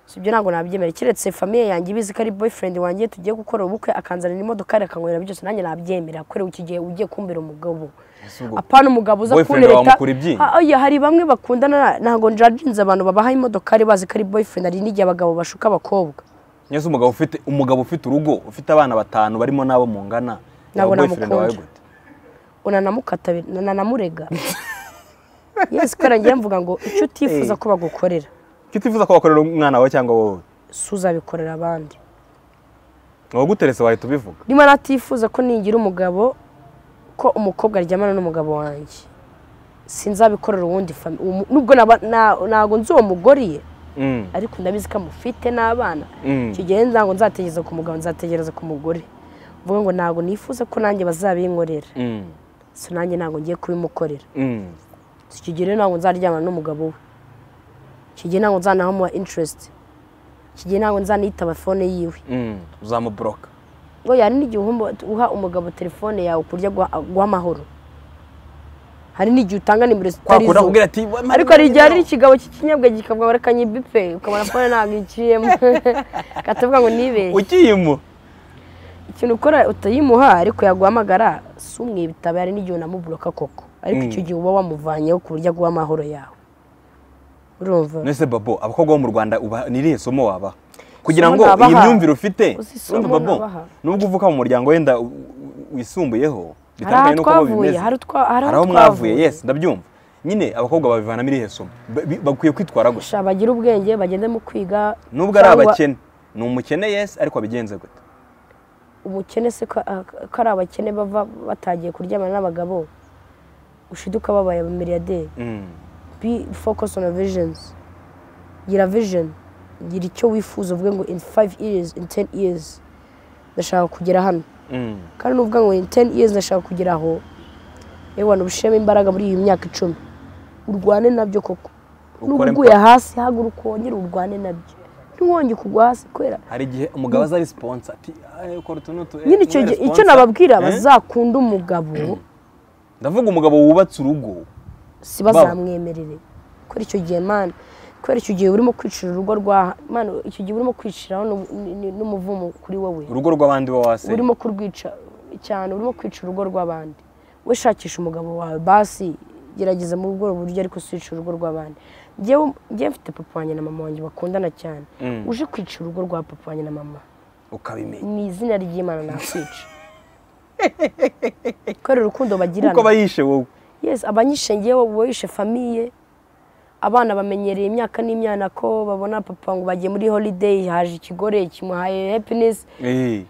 si ibyo ntabwo nabyemera keretse famiye yanjye ibizi ko ari boyfriend wanjye tugiye gukora ubukwe akanzanira imodoka akangurira byose nanjye nabyemera kubera iki gihe ugiye kumbera umugabo Ese ubwo apana umugabo uza boyfriend kuntereta wamukura ibyinyo? Ha- oya, hari bamwe bakundana na- ntabwo njajinze abantu babaha imodokari bazi ko ari boyfriend hari n'igihe abagabo bashuka abakobwa Yesu umugabo ufite umugabo ufite urugo ufite abana batanu barimo n'abo mungana Ntabwo yaba boyfriend wawe namukunda. gute unanamukata nanamurega yesi kubera ngiye mvuga ngo icyo utifuza ko bagukorera kitifuza ko wakorera umwana wawe cyangwa wowe si uzabikorera abandi uwaguteretse wahita ubivuga niba natifuza ko nigira umugabo ko umukobwa aryamana n'umugabo wanjye sinzabikorera uwundi fami uwo mu- nubwo naba- na- ntago nzi uwo mugore Mm, ariko ndabizi ko amufite n'abana mm. icyo gihe ntabwo nzategereza ku mugabo nzategereza ku mugore mvuga ngo ntabwo nifuza ko nanjye bazabinkorera Mm, so nanjye ntabwo ngiye kubimukorera mm, so icyo gihe rero ntabwo nzaryamana n'umugabo we icyo gihe ntabwo nzanahamuha interesiti icyo gihe ntabwo nzanitaba fone yiwe mm. uzamuburoka ngo hari n'igihe uhumba- uha umugabo telefone yawe ku buryo guha- guhamahoro hari n'igihe utanga nimero zitari kwakunda zo kubwira ati "Wa- mani, ariko hari igihe hari mani, ikigambo cy'ikinyobwa gikavuga reka nyibipe ukabona fone ntabwo iciyemo katavuga ngo nibeshye ukiyimo ikintu ukora utayimuha ariko yaguhamagara si umwibitaba hari n'igihe unamuburoka koko ariko Mm. icyo gihe uba wamuvanyeho ku buryo aguha amahoro yawe urumva nese babo abakobwa bo mu rwanda uba ni irihe somo wabaha kugira ngo nabaha. iyi myumvire ufite Uzi isomo urumva babo nabaha. nubwo uvuka mu muryango wenda u- u- wisumbuyeho hari aho bitandukanye n'uko bo twavuye bimeze hari utwa- hari hari aho aho mwavuye twavuye yes ndabyumva nyine abakobwa babivanamo irihe somo Ba- bi- bakwiye kwitwara gusa Sha, bagire ubwenge bagende mu kwiga nubwo ari cyangwa abakene ni umukene yes ariko abigenze gute umukene se ko ko ari abakene bava batagiye kuryamana n'abagabo ushiduka babaye abamiliyaderi Mm, be focus on your visions gira vision gira icyo wifuza uvuge ngo in five years in ten years ndashaka kugera hano mm, kandi nuvuga ngo in ten years ndashaka kugera aho ewana ubishemo imbaraga muri iyi myaka icumi urwane nabyo koko Ukore n'uguye impact. hasi haguruka wongere urwane nabyo ntiwongere kugwa hasi kubera hari igihe umugabo aza ari sponsor ati "Ay, kora utu n'utu eh, nyine icyo ube gihe- icyo sponsor." nababwira Eh? bazakunda umugabo ndavuga umugabo wubatse urugo si bazamwemerere kubera icyo gihe mani kubera icyo gihe urimo kwicira urugo rwa mani icyo gihe urimo kwiciraho n'u- ni- ni- n'umuvumo kuri wowe urugo rw'abandi bawase urimo kurwica cyane urimo kwica urugo rw'abandi we shakisha umugabo wawe basi gerageza muri ubwo buryo ariko siwica urugo rw'abandi njyewe njyewe mfite papa wanjye na mama wanjye bakundana cyane Mm. uje kwica urugo rwa papa wanjye na mama ukabimenya mu izina ry'imana nakwica kubera urukundo bagirana kuko aba yishe wowe yes abanyishe ngewe boyishe famiye abana bamenyereye imyaka n'imyana ko babona papa ngo bagiye muri holiday haje ikigore kimuhaye happiness Eh,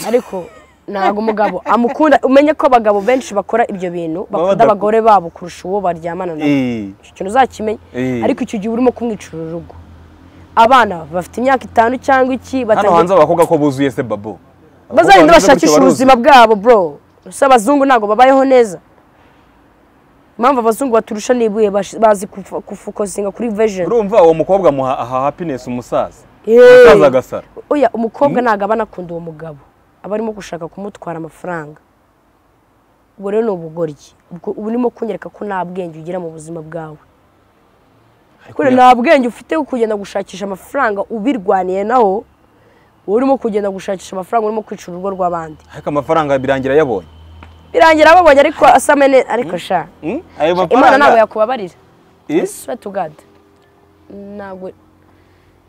ariko ntabwo umugabo amukunda umenye ko abagabo benshi bakora ibyo bintu bakunda badaku- abagore babo kurusha uwo baryamana nabo eh, icyo kintu uzakimenye Eh. ariko icyo gihe urimo kumwicira urugo abana bafite imyaka itanu cyangwa iki hano batangiye- hanze abakobwa ko buzuye se babo bazagenda bashakisha ubuzima bwabo bro gusa abazungu ntabwo babayeho neza impamvu abazungu baturusha n'ibuye bash- bazi kufa- kufokosinga kuri vision urumva uwo mukobwa amuha aha happiness umusaza Hey! umusaza agasara oya umukobwa ntabwo aba anakunda uwo mugabo aba arimo gushaka kumutwara amafaranga ubwo rero ni ubugoryi ubwo uba urimo kunyereka ko nta bwenge ugira mu buzima bwawe kubera nta bwenge ufite wo kugenda gushakisha amafaranga ubirwaniye naho wowe urimo kugenda gushakisha amafaranga urimo kwica urugo rw'abandi ariko amafaranga birangira yabonye birangira babonye ariko asame neza ariko sha Mm? ayo imana ntabwo mafaranga yakubabarira Eh? swear to god ntabwo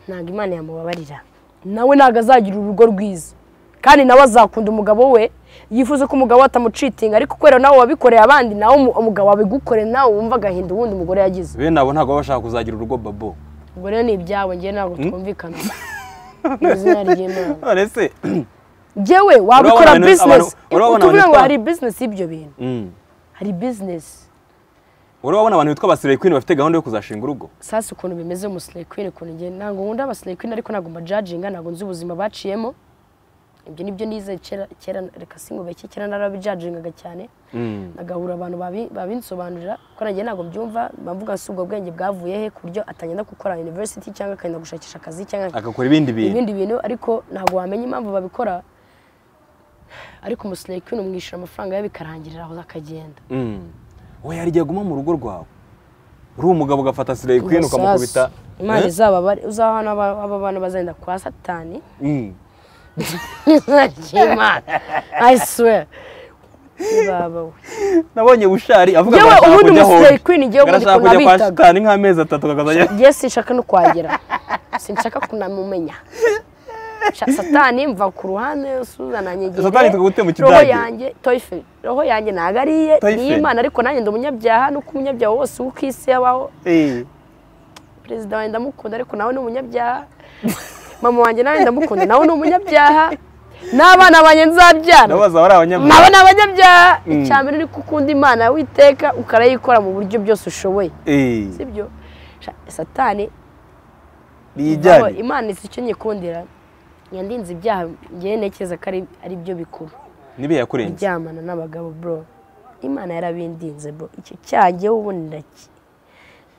ntabwo imana yamubabarira nawe ntabwo azagira urugo rwiza kandi nawe azakunda umugabo we yifuza ko umugabo we atamucitinga ariko kubera nawe wabikoreye abandi nawe umu- umugabo abigukoreye nawe wumva agahinda ubundi umugore yagize bene abo ntabwo baba bashaka kuzagira urugo babo ubwo rero ni ibyawe ngewe ntabwo twumvikana mu izina ry'imana none se ngewe waba Urabona ukora abantu- bizinesi abantu- urabona tuvuga abantu ngo bitwa- hari bizinesi y'ibyo bintu Mm. hari bizinesi uri wabona abantu bitwa abasirikare kwini bafite gahunda yo kuzashinga urugo sasa ukuntu bimeze mu queen ukuntu njye ntabwo nkunda abasirikare queen ariko ntabwo mbajajinga ntabwo nzi ubuzima baciyemo ibyo nibyo nize kera kera reka singubeke kera narabijajingaga cyane Mm. nagahura abantu babi- babinsobanurira ko nanjye ntabwo byumva bavuga si ubwo bwenge bwavuye he ku buryo atagenda gukora university cyangwa akagenda gushakisha akazi cyangwa agakora ibindi bintu ibindi bintu ariko ntabwo wamenya impamvu babikora ariko umusirikare queen umwishyura amafaranga ye bikarangirira aho akagenda Mm. we hari igihe aguma mu rugo rwawe uri umugabo ugafata sirikare kwini ukamukubita Amasasu. imana Eh? izababare uzahana aba aba bana bazagenda kwa satani Mm. Imana I swear baba we nabonye bushari avuga Yewe, arashaka ubundi kujya umusirikare home. queen igiye ubundi Arashaka ukuntu kujya kwa abitaga. shitani nk'amezi atatu kakazajya ngiye sinshaka no kwagera sinshaka kunamumenya Sha- satani mva ku ruhande suzana nyegere Satani tukagute mu roho kidage. yanjye toyife roho yanjye ntabwo ari iye Toyife. ni imana ariko nanjye ndi umunyabyaha nuko umunyabyaha wose uwo ku isi yabaho Eh. perezida wanjye ndamukunda ariko nawe ni umunyabyaha mama wanjye nawe ndamukunda nawe ni umunyabyaha n'abana banjye nzabyara ndabaza bari nabo ni abanyamwuga abanyabyaha Mm. icya mbere ni kukunda imana witeka ukarayikora mu buryo byose ushoboye Eh, sibyo Sha- satani rijyanye Aho imana izi icyo nyikundira yandinze ibyaha ngewe ntekereza ko ari- ari byo bikuru nibe yakurenze kuryamana n'abagabo bro imana yarabindinze bro icyo cyaha ngewe ubundi ndaki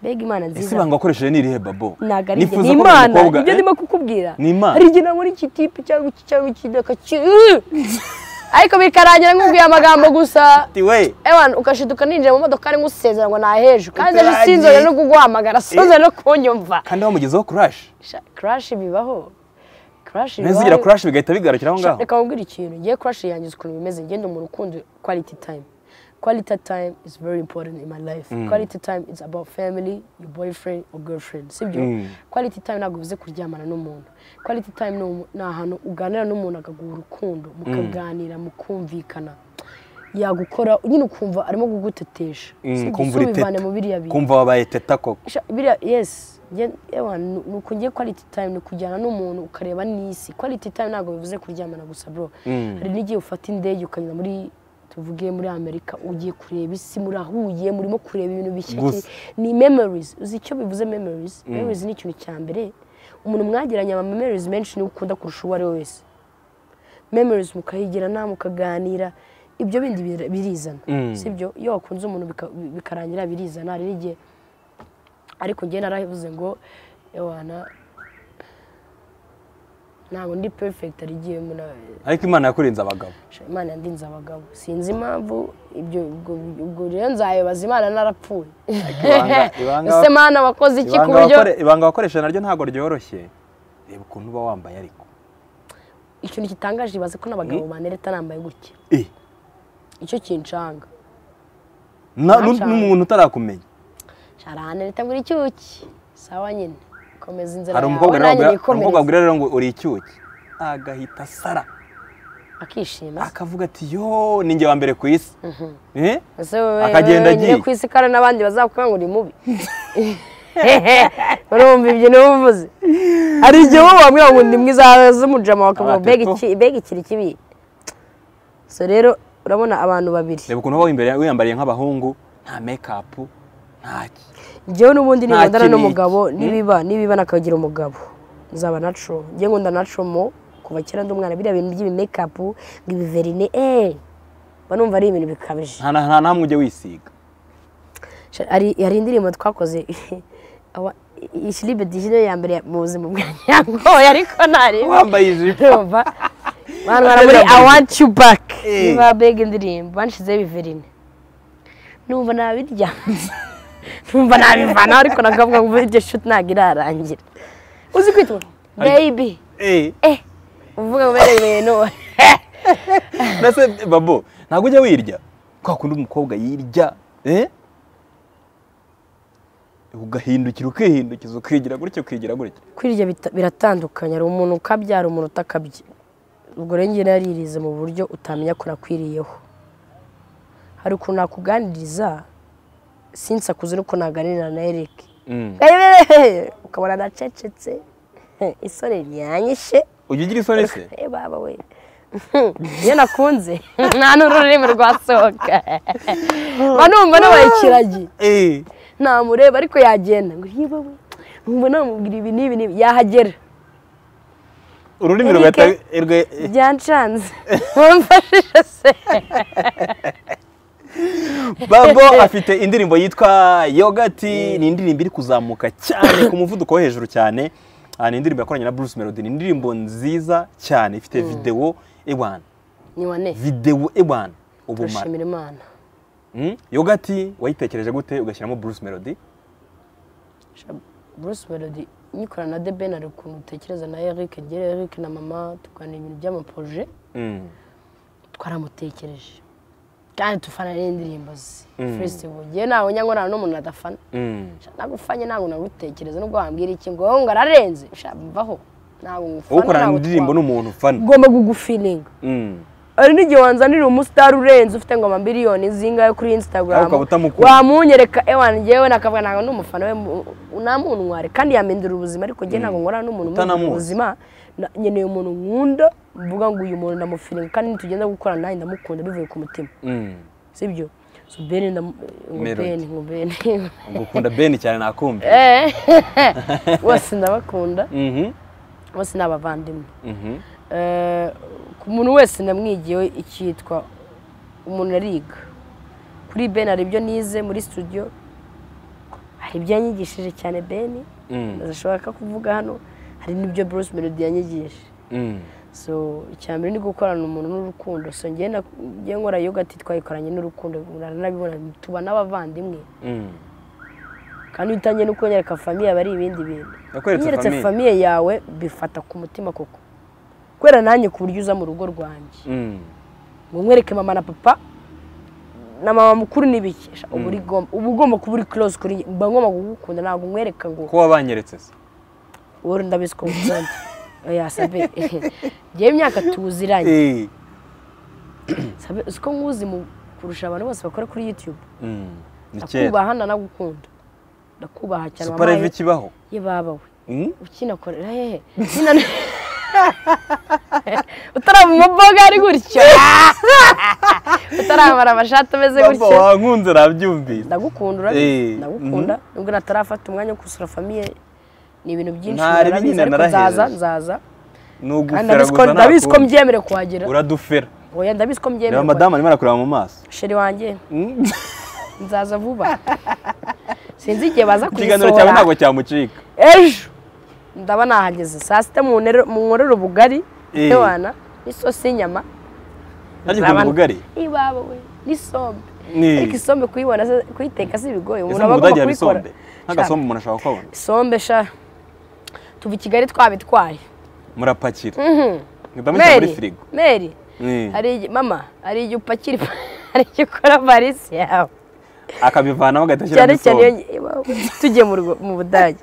mbega imana ese nziza ibanga wakoresheje ni irihe babo ntabwo ari njye Nifuza ni ko uri imana umukobwa, ibyo eh? ndimo kukubwira Ni Imana. hari igihe nabona iki tipe cyangwa iki cyangwa iki ndakakiru ariko bikarangira nkubwiye amagambo gusa Ati we ewan ugashiduka ninjira mu modoka ari nk'usezera ngo naheje kandi ejo Utarangiye. sinzongera no kuguhamagara sinzongera no kunyumva kandi wamugezeho crash karashi bibaho karashi ntizigira crash bigahita bigarukira aho ngaho reka nkubwire ikintu ngiye kurashi yanjye uzi ukuntu bimeze ngende mu rukundo quality time quality time is very important in my life quality time is about family your boyfriend or girlfriend sibyo Mm. quality time ntabwo bivuze kuryamana n'umuntu quality time ni umu- ni ahantu uganira n'umuntu akaguha urukundo mukaganira mukumvikana yagukora nyine ukumva arimo kugutetesha Mm, Sibyo, kumva si uri ubivane teta. mu biriya bintu kumva wabaye teta koko Sha- biriya yesi yewe ni uku ngiye quality time ni ukujyana n'umuntu ukareba n'isi quality time ntabwo bivuze kuryamana gusa bro Mm. hari n'igihe ufata indege ukanyura muri tuvuge muri amerika ugiye kureba isi murahuye murimo kureba ibintu bishya Gusa. ni memories uzi icyo bivuze memories memories ni ikintu cya mbere umuntu mwageranye ama memories menshi niwe ukunda kurusha uwo ari we wese memories mukahigirana mukaganira ibyo bindi bir- birizana Mm. sibyo iyo wakunze umuntu bika- bikarangira birizana hari n'igihe ariko njye naravuze ngo ewana ntabwo ndi perfect ari igihe muna- ariko imana yakurenze abagabo Sha- imana yandinze abagabo sinzi impamvu ibyo ubwo- ubwo rero nzayibaza imana narapfuye ibanga- ibanga- ese mana wakoze iki ku ibanga buryo wakore- ibanga wakoresheje naryo ntabwo ryoroshye reba ukuntu uba wambaye ariko ikintu gitangaje ibaze ko n'abagabo banereta nambaye gutya Eh, icyo kinshanga na- nu- Nashaka. n'umuntu utarakumenya sharanereta ngo uri icyuki sawa nyine komeza inzira hari yawe umukobwa rero nanjye wabwira- hari umukobwa nikomereze wabwira rero ngo uri icyuki agahita asara akishima se. akavuga ati yo ni njye wa mbere ku isi Eh? ese wowe Akagenda wenyine agiye. ku isi kandi n'abandi bazakubwira ngo uri mubi urumva ibyo niba uvuze hari igihe wowe wabwira ngo ndi mwiza z'umujama bakavuga mbega Abateto. iki- mbega ikiri kibi so rero urabona abantu babiri reba ukuntu uba w'imbere- wiyambariye nk'abahungu nta mekapu ntaki njyewe n'ubundi Nta nibondana kinigi. n'umugabo nibiba nibiba nakagira umugabo nzaba naco njye nkunda naco mo kuva kera ndi umwana biriya bintu by'ibimekapu ngo ibiverine eee mba numva ari ibintu bikabije nta nta- nta namwe ujya wisiga Sha- hari hari indirimbo twakoze awa- i- ishiribe dijino ya mbere mu buzima bwanjye yangoye ariko ntareba wambaye ijipo urumva bantu bara muri i want you back Eh. niba bega indirimbo banshizeho ibiverine numva nabirya numva nabivanaho ariko nakavuga ngo iryo shuti ntabwo irarangira uzi kwitwa baby Eh, eh uvuga ngo bene ibintu mbese babo ntabwo ujya wirya kwa kundi umukobwa yirya eh? ugahindukira ukihindukiza ukigira gutya ukigira gutya kwirya bita- biratandukanye hari umuntu ukabyara umuntu utakabya ubwo rero njye naririze mu buryo utamenya ko nakwiriyeho hari ukuntu nakuganiriza sinzi akuze nuko naganirira na Eric Mm. ukabona nacecetse isore ryanyishe ujya ugira isoni se Eh, baba we iyo nakunze nta n'ururimi rwasohoka mba numva nabaye ikiragi Eh, namureba ariko yagenda ngo yewe we numva namubwira ibi n'ibi n'ibi yahagera ururimi Erike. rugahita rwe- eh, byancanze wamfashije se babo afite indirimbo yitwa yogati ni indirimbo iri kuzamuka cyane ku muvuduko wo hejuru cyane Ah, ni indirimbo yakoranye na bruce melody ni indirimbo nziza cyane ifite videwo ewana ni wane videwo ewana ubumara turashimira imana Mm. yogati wayitekereje gute ugashyiramo bruce melody Sha- bruce melody nyikorana na deben ari ukuntu utekereza na eric ngera eric na mama tuganira ibintu by'amaporoje Mm. twaramutekereje kandi dufana n'indirimbo ze festival ngewe ntawe nyangwa nta n'umuntu adafana Mm. Sha, nagufanye ntabwo nagutekereza nubwo wambwira iki ngo wowe ngo ararenze sha mvaho ntabwo ngufana ukorana ntabwo indirimbo twaba- n'umuntu ufana ugomba kugufilinga Mm. hari n'igihe wanzanira umusitari urenze ufite ngo amamiliyoni zingahe kuri instagram Ariko ukaba utamukunda. wamunyereka ewan ngewe nakavuga ntabwo ndi umufana we mu- ntamuntu mwari kandi yamindura ubuzima ariko njye ntabwo nkora n'umuntu Utanamuzi. umwindura ubuzima Na- nkeneye umuntu nkunda mvuga ngo uyu muntu ndamufiringa kandi nitugenda gukorana nanjye ndamukunda bivuye ku mutima Mm. sibyo so beni ndamu- ngo Melody. beni ngo beni ngukunda beni cyane nakumva Eh, bose ndabakunda Mhm, bose ni abavandimwe mhm, Eh, ku muntu wese namwigiyeho icyitwa umuntu ariga kuri beni hari ibyo nize muri studio hari ibyo yanyigishije cyane beni mm, ndashaka kuvuga hano hari n'ibyo bruce melody yanyigishije mm. so icya mbere ni gukorana umuntu n'urukundo so njye na- njye nkora yogati twayikoranye n'urukundo muranabibona tuba n'abavandimwe Mm. kandi iyo utangiye no kunyereka famiye aba ari ibindi bintu Nakweretse Iyo unyeretse famille. famiye yawe bifata ku mutima koko kubera nanjye ku buryo uza mu rugo rwanjye Mm. ngo nkwereke mama na papa na mama mukuru n'ibikesha uba uri gom- uba ugomba kuba uri close kuri njye mba ngomba kugukunda ntabwo nkwereka ngo ko wabanyeretse se wowe ndabizi ko ngukunda oya sabe ngewe imyaka tuziranye Eh. sabe uzi ko nkuzi mu kurusha abantu bose bakora kuri youtube Mm. ni kera ndakubaha ndanagukunda ndakubaha cyane super wampaye live ikibaho ye babawe Mm? ukinakorera hehe Ukina- utarama amaboga ari gutyo utarambara amashati ameze Papa gutyo wankunze nabyumvise ndagukunda Eh, urabizi ndagukunda nubwo natarafata umwanya wo gusura famiye ni ibintu byinshi Ntari narabizi, binyina, ariko narahereje. nzaza nzaza ni kandi ugufera ndabizi ko- gusa ndabizi ko nakumva. mbyemerewe kuhagera uradufera oya ndabizi ko mbyemerewe kuhagera. reba madamu arimo arakureba mu maso sheri wanjye Mm. nzaza vuba sinzi igihe baza ikiganiro cyawe kuyisohora ntabwo cyamucika ejo ndaba nahageze saa sita munere- munkorere ubugari Eh. ndewana n'isosi y'inyama nanjye ukunda Nzaba- ubugari iwawe we n'isombe Ni- ariko isombe kuyibona se- kuyiteka si ibigoye ese umuntu mu aba agomba budage hari kuyikora isombe nk'agasombe umuntu ashobora kubona isombe sha tuva i kigali twabitwaye murapakira ndamushyira muri meri firigo meri Mm. hari igi- mama hari igihe upakira hari igihe ukora valisi yawe akabivanamo agahita ashyiramo cyane cyane isombe iyo ngi- tugiye mu rugo- mu budage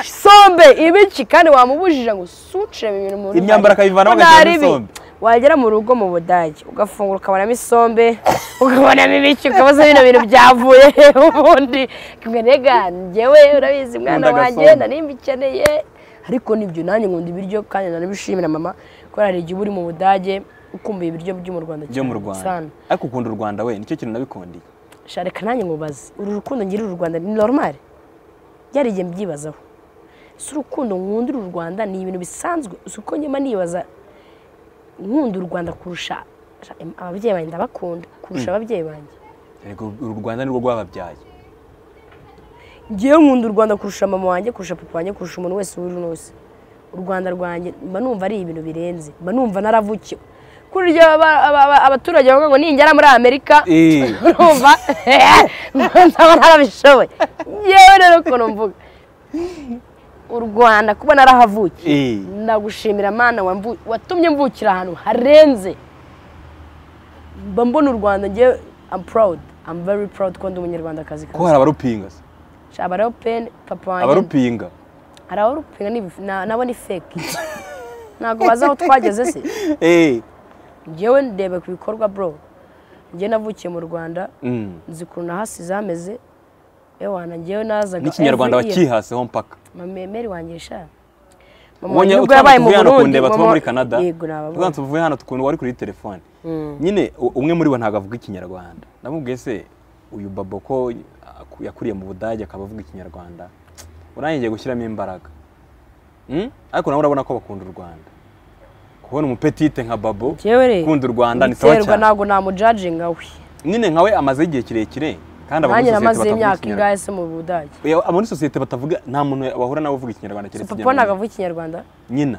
isombe ibiki kandi wamubujije ngo suciremo ibintu mu rugo Imyambaro akayivanamo Ko agashyiramo ntari bi- isombe. wagera mu rugo mu budage ugafungura ukabonamo isombe ukabonamo ibiki ukabaza bino bintu byavuye he ubundi nega njyewe urabizi mwana Nkunda wanjye agasombe. nari mbikeneye ariko nibyo nanjye nkunda ibiryo kandi nanabishimira mama ko hari igihe uba uri mu budage ukumbuye ibiryo byo mu rwanda byo mu cyane, rwanda sana. ariko ukunda u rwanda we nicyo kintu nabikundiye sha reka nanjye nkubaze uru rukundo ngirira u rwanda ni normal byari igihe mbyibazaho si urukundo nkundira u rwanda ni ibintu bisanzwe si uko nyuma nibaza nkunda u rwanda kurusha sha, em, ababyeyi banjye ndabakunda kurusha ababyeyi banjye Erega uru rwanda nirwo rwababyaye ngewe nkunda u rwanda kurusha mama wanjye kurusha papa wanjye kurusha umuntu wese uri nose u rwanda rwanjye mba numva ari ibintu birenze mba numva naravukiwe kurya aba- aba- aba- abaturage bavuga ngo ningera muri amerika Eh. urumva ndaba narabishoboye yewe rero ukuntu mvuga u rwanda kuba narahavukiye Eh. ndagushimira mana wamvu- watumye mvukira ahantu harenze mba mbona u rwanda ngewe I'm proud I'm very proud ko ndi umunyarwandakazi ko hari abarupinga se Sha, abariho peni papa wanjye abarupinga hari abarupinga ni- na- nabo ni fake ntabwo bazi aho twageze se Eh. ngewe ndebe ku bikorwa bro ngewe navukiye mu rwanda Mm. nzi ukuntu nahasize hameze ewana ngewe nazaga n'ikinyarwanda every year. wakihaseho mpaka mama meri wanjye sha mama ubonye wanjye ubwo utwana yabaye mu tuvuye hano burundi kundeba tuba mama- muri canada yego nababonye. utwana tuvuye hano tukuntu wari kuri telefone nyine u- umwe muri bo ntabwo avuga ikinyarwanda namubwiye se uyu babo ko aku- yakuriye mu budage akaba avuga ikinyarwanda urangiye ngiye gushyiramo imbaraga Mm? ariko nawe urabona ko bakunda u rwanda kubona umupetite nka babo Njyewe re, ukunda u rwanda ni sawa ibiterwa cyane ntabwo namujajinga we nyine nkawe amaze igihe kirekire kandi aba muri nanjye namaze sosiyete imyaka batavuga ikinyarwanda ingahe se mu budage Oya, aba muri sosiyete batavuga nta muntu wahura nawe uvuga ikinyarwanda So, keretse papa inyarwanda. ntabwo avuga ikinyarwanda nyina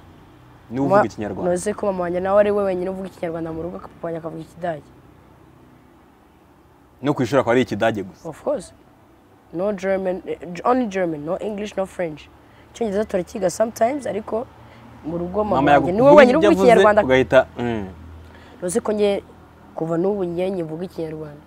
niwe uvuga ikinyarwanda noze ko mama wanjye nawe ari we wenyine uvuga ikinyarwanda mu rugo papa wanjye akavuga ikidage no ku ishuri akaba ari ikidage gusa of course no german eh, only german no english no french icyongereza turakiga sometimes ariko mu rugo mama wanjye niwe yaguvuga wenyine uvuga ibyo avuze, ikinyarwanda ugahita mm, uzi ko nge kuva n'ubu nge nyivuga ikinyarwanda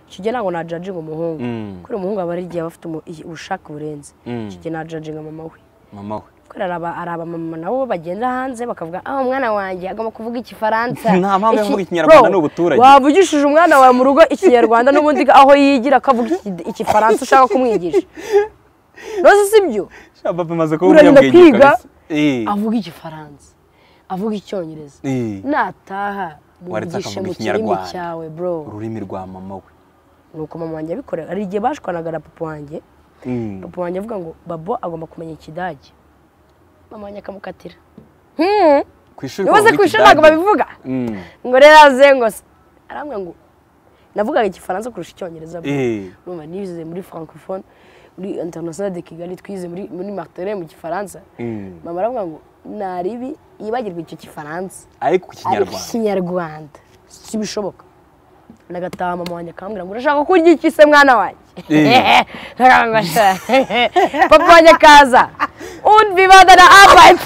icyo gihe ntabwo najajinga umuhungu Mm. kuri umuhungu aba ari igihe aba afite umu- ubushake burenze Mm. icyo gihe najajinga mama we mama we kubera ari aba- ari abamama nabo bagenda hanze bakavuga ah umwana wanjye agomba kuvuga igifaransa Nta mpamvu yo Iki- kuvuga Ikinyarwanda, Bro, ni ubuturage. wavugishije umwana wawe mu rugo ikinyarwanda n'ubundi aho yigira akavuga iki- igifaransa ushaka kumwigisha rose si byo papa amaze kuba urarinda umunyabwenge kwiga kabisa. Eh, avuga igifaransa avuga icyongereza eh. nataha Waretse mwigishe akavuga mu kirimi Ikinyarwanda. cyawe bro ururimi rwa mama we nuko mama wanjye abikorera hari igihe bashwanaga na papa wanjye papa wanjye avuga ngo babo agomba kumenya ikidage mama wanjye akamukatira Hmm. ku ishuri Ubuze ku ishuri ntabwo babivuga ngo rero azengose arambwira ngo navugaga igifaransa kurusha icyongereza bro." numva nize muri francophone muri international de kigali twize muri muri martire mu gifaransa mama aravuga ngo naribi yibagirwa icyo gifaransa ariko ku ariko kinyarwanda ikinyarwanda si bishoboka nagataha mama wanjye akambwira ngo urashaka kurya iki se mwana wanjye Eh. Nkavuga ngo, "Sha." papa wanjye akaza und wie war deine Arbeit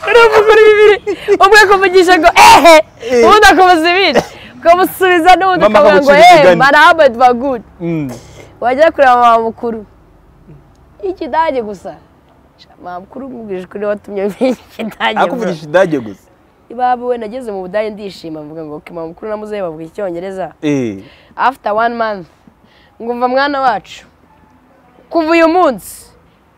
uruvuga uri bibiri umwe akuvugisha ngo ehe ubundi akamuza ibindi ukamusubiza n'ubundi Mama ukavuga ngo akagucira ehe imigani." meine Arbeit war gut Mm. wajya kureba mama mukuru y'ikidage gusa Sha, mama mukuru umubwije ukuri watumye menya ikidage bro. akuvugisha idage gusa ibabu we nageze mu budage ndishima mvuga ngo okay, mama mukuru namuze bavuga icyongereza Eh. after one month ngumva mwana wacu kuva uyu munsi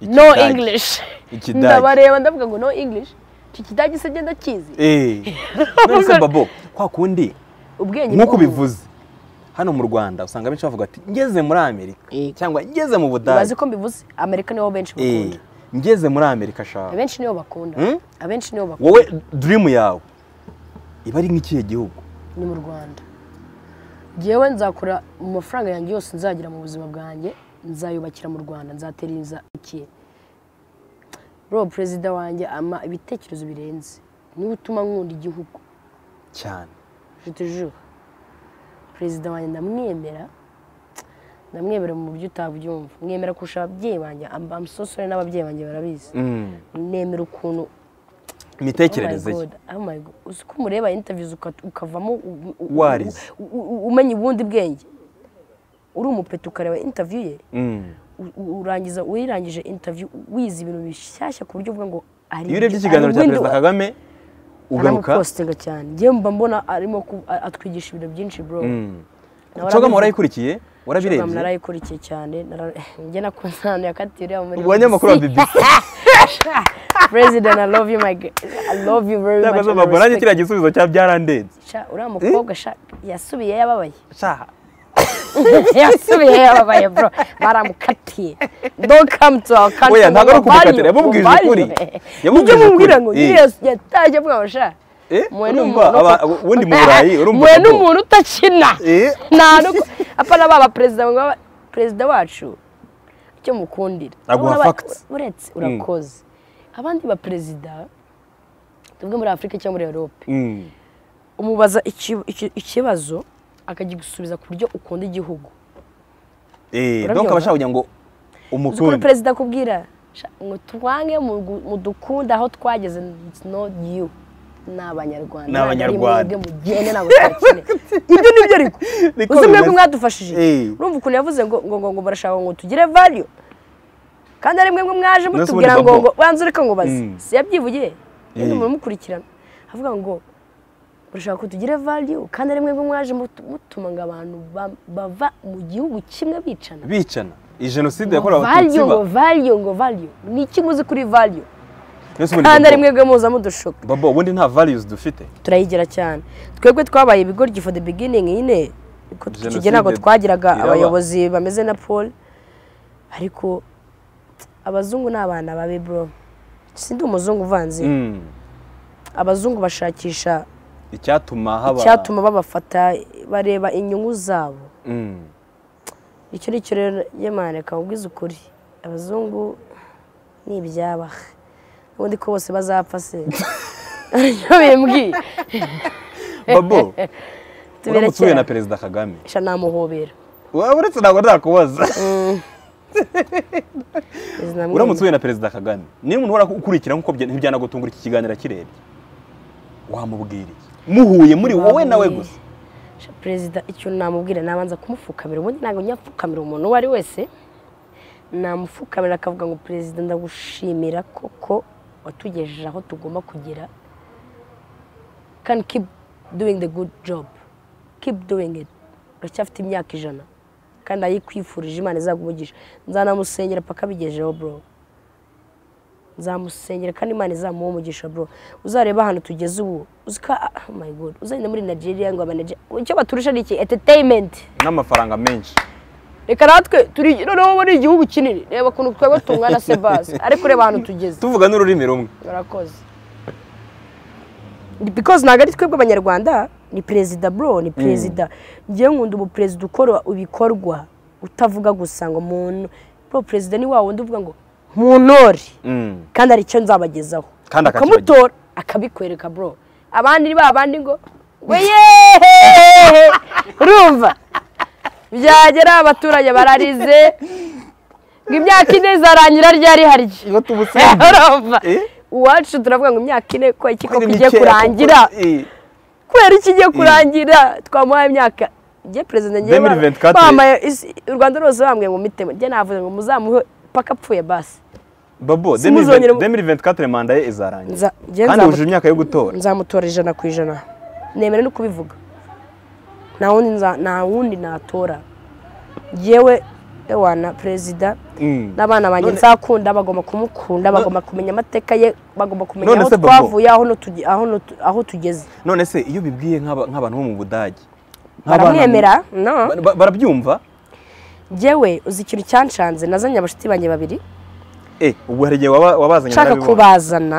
no Ikidage. english Ikidage. ndabareba ndavuga ngo no english iki kidage se genda kizi Eh. None se babo kwa kundi ubwenge nk'uko bw'umuntu. bivuze hano mu rwanda usanga benshi bavuga ati ngeze muri amerika Eh. cyangwa ngeze mu bazi budage ko mbivuze amerika nibo benshi Eh, bakunda ngeze muri amerika shaka abenshi nibo bakunda Hmm? abenshi nibo bakunda wowe dream yawe iba ari nk'ikihe gihugu ni mu rwanda ngewe nzakora mu mafaranga yanjye yose nzagira mu buzima bwanjye nzayubakira mu rwanda nzatereza ikihe bro perezida wanjye ama ibitekerezo birenze niwe utuma nkunda igihugu cyane je te jure perezida wanjye ndamwemera ndamwemera mu buryo utabyumva mwemera kurusha ababyeyi banjye Am- I'm so sorry n'ababyeyi banjye barabizi Mm. nemera ukuntu imitekerereze Oh my ye God, oh my God. uzi ko umureba interviews uka- ukavamo u- u- Warize. u- u- umenya ubundi bwenge uri umupeta ukareba interview ye Mm. u- u- urangiza uyirangije interview wize ibintu bishyashya ku buryo uvuga ngo ari iyo urebye ikiganiro cya perezida kagame ugaruka aramupostinga cyane njyewe mba mbona arimo ku- a- atwigisha ibintu byinshi bro cogamo warayikurikiye warabirebye narayikurikiye cyane nara- njye nakunze ahantu yakatiye uriya muri ubanyamakuru wa bbc president i love you my girl i love you very much cyangwa and I mbona nanjye respect kiriya gisubizo cya byarandenze Sha, uriya mukobwa sha yasubiye yababaye shaha yasubiye yababaye bro baramukatiye don't come to our country Oya, ntabwo ari ngo mubarire, ukumukatira, yamubwije mubarire. ukuri. nibyo Yamubwije mubwira ukuri, ngo eh. yiriya yataje avuga ngo sha Eh, mwe ni urumva umuntu- aba- aba- ubundi mu burayi urumva mwe ni ko- umuntu utakina Eh. nta nuko apana baba perezida ngo baba- perezida wacu icyo mukundira Aguha Urabona ba- facts. uretse urakoze abandi ba perezida tuvuge muri afurika cyangwa muri europe Mm. umubaza iki- iki- ikibazo akagigusubiza ku buryo ukunda igihugu Eh, Urabyibuka? donc abashaka kugira ngo uzi ukuntu umukunde perezida akubwira Sha- ngo twange mugu- mudukunde aho twageze it's not you ni abanyarwanda Ni Abanyarwanda. Ntabwo ari mwebwe mugende ntabwo tubakine ibyo ni byo ariko Niko uzi mwebwe bimeze. mwadufashije Eh. urumva ukuntu yavuze ngo ngo ngo ngo barashaka ngo tugire value kandi ari mwebwe mwaje ubundi mutubwira ngo babo. ngo banza ureka ngo baze Mm. si yabyivugiye yenda Eh. umuntu umukurikirana avuga ngo barashaka ko tugira value kandi ari mwebwe mwaje mutu- mutuma ngo abantu ba- bava mu gihugu kimwe bicana bicana iyi jenoside ngo yakorewe abatutsi value ba ngo value ngo value ni iki muzi kuri value Nonese ubundi kandi ari Bobo, mwebwe muza mudushuka Bobo ubundi nta values dufite turayigira cyane twebwe twabaye ibigoryi for the beginning nyine ko Jenoside tukigera ntabwo twagiraga iraba. abayobozi bameze na paul ariko abazungu ni abana babi bro sindi umuzungu uvanze Mm. abazungu bashakisha icyatuma haba icyatuma babafata bareba inyungu zabo Mm. icyo ni cyo rero yemana reka nkubwize ukuri abazungu ni ibyabaha ubundi ko bose bazapfa se aricyo bimbwiye babo tubera uramutse uhuye na kera perezida kagame sha namuhobera Wa- uretse ntabwo ndakubaza uramutse uhuye na perezida kagame niba umuntu uhora ukurikira nk'uko bya- ntibyanagutungura iki kiganiro akirebye wamubwira iki muhuye muri wowe nawe gusa perezida icyo namubwira nabanza kumupfukamira ubundi ntabwo nyapfukamira umuntu uwo ari wese namupfukamira akavuga ngo perezida ndagushimira koko watugejeje aho tugomba kugera can keep doing the good job keep doing it uracyafite imyaka ijana kandi ayikwifurije imana izagumugisha nzanamusengera paka bigejeho bro nzamusengera kandi imana izamuha umugisha bro uzareba ahantu tugeze ubu uzika oh my god uzagenda muri nigeria ngo abanaje icyo baturusha ni iki entertainment n'amafaranga menshi reka natwe turi noneho muri igihugu kinini reba ukuntu twebwe tungana se base ariko reba ahantu tugeze tuvuga n'ururimi rumwe urakoze because ntabwo ari twebwe abanyarwanda ni perezida bro ni perezida ngewe nkunda umuperezida ukora ibikorwa utavuga gusa ngo muntu bro perezida ni wa wundi uvuga ngo munore Mm. kandi hari icyo nzabagezaho Kandi akakibagezaho. ukamutora akabikwereka bro abandi ni ba bandi ngo weye urumva byagera abaturage bararize ngo imyaka ine izarangira ryari harya iyo tubusanga urumva Eh? uwacu turavuga ngo imyaka ine ko iki koko Ni igiye mikeya kurangira kuko- eh, kubera iki igiye kurangira twamuhaye imyaka njye perezida njye 2024. bambaye isi- u rwanda rwose bambwiye ngo mitemo njye navuze ngo muzamuhe paka apfuye basi babo Simuzongere mu- 2024 manda ye izarangira Nza- njye kandi nzamu- wujuje imyaka yo gutora nzamutora ijana ku ijana nemera no kubivuga nta wundi nza- nta wundi natora yewe ewana perezida Mm. n'abana banjye None- nzakunda bagomba kumukunda bagomba kumenya amateka ye bagomba kumenya None aho se Bobo? twavuye aho nutuge- aho nutu- aho tugeze none se iyo bibwiye nk'aba- nk'abantu bo mu budage nk'abana mu- baramwemera no Ba- ba- barabyumva Njyewe uzi ikintu cyanshanze nazanye abashuti banjye babiri eh ubwo hari igihe waba- wabazanye nshaka narabibonye. kubazana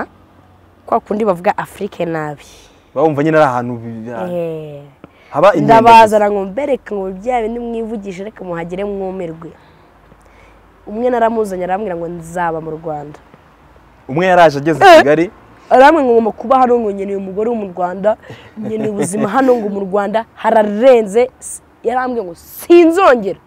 kwa kundi bavuga afurike nabi bawumva nyine ari ahantu bi- Eh. haba inkende gusa. ndabazana ngo mbereke ngo bya bindi mwivugisha reka muhagere mwumirwe umwe naramuzanye arambwira ngo nzaba mu rwanda umwe yaraje ageze i Eh. kigali aramwe ngo ngomba kuba hano ngo nkeneye umugore wo mu rwanda nkeneye ubuzima hano ngo mu rwanda hararenze S- yarambwiye ngo sinzongera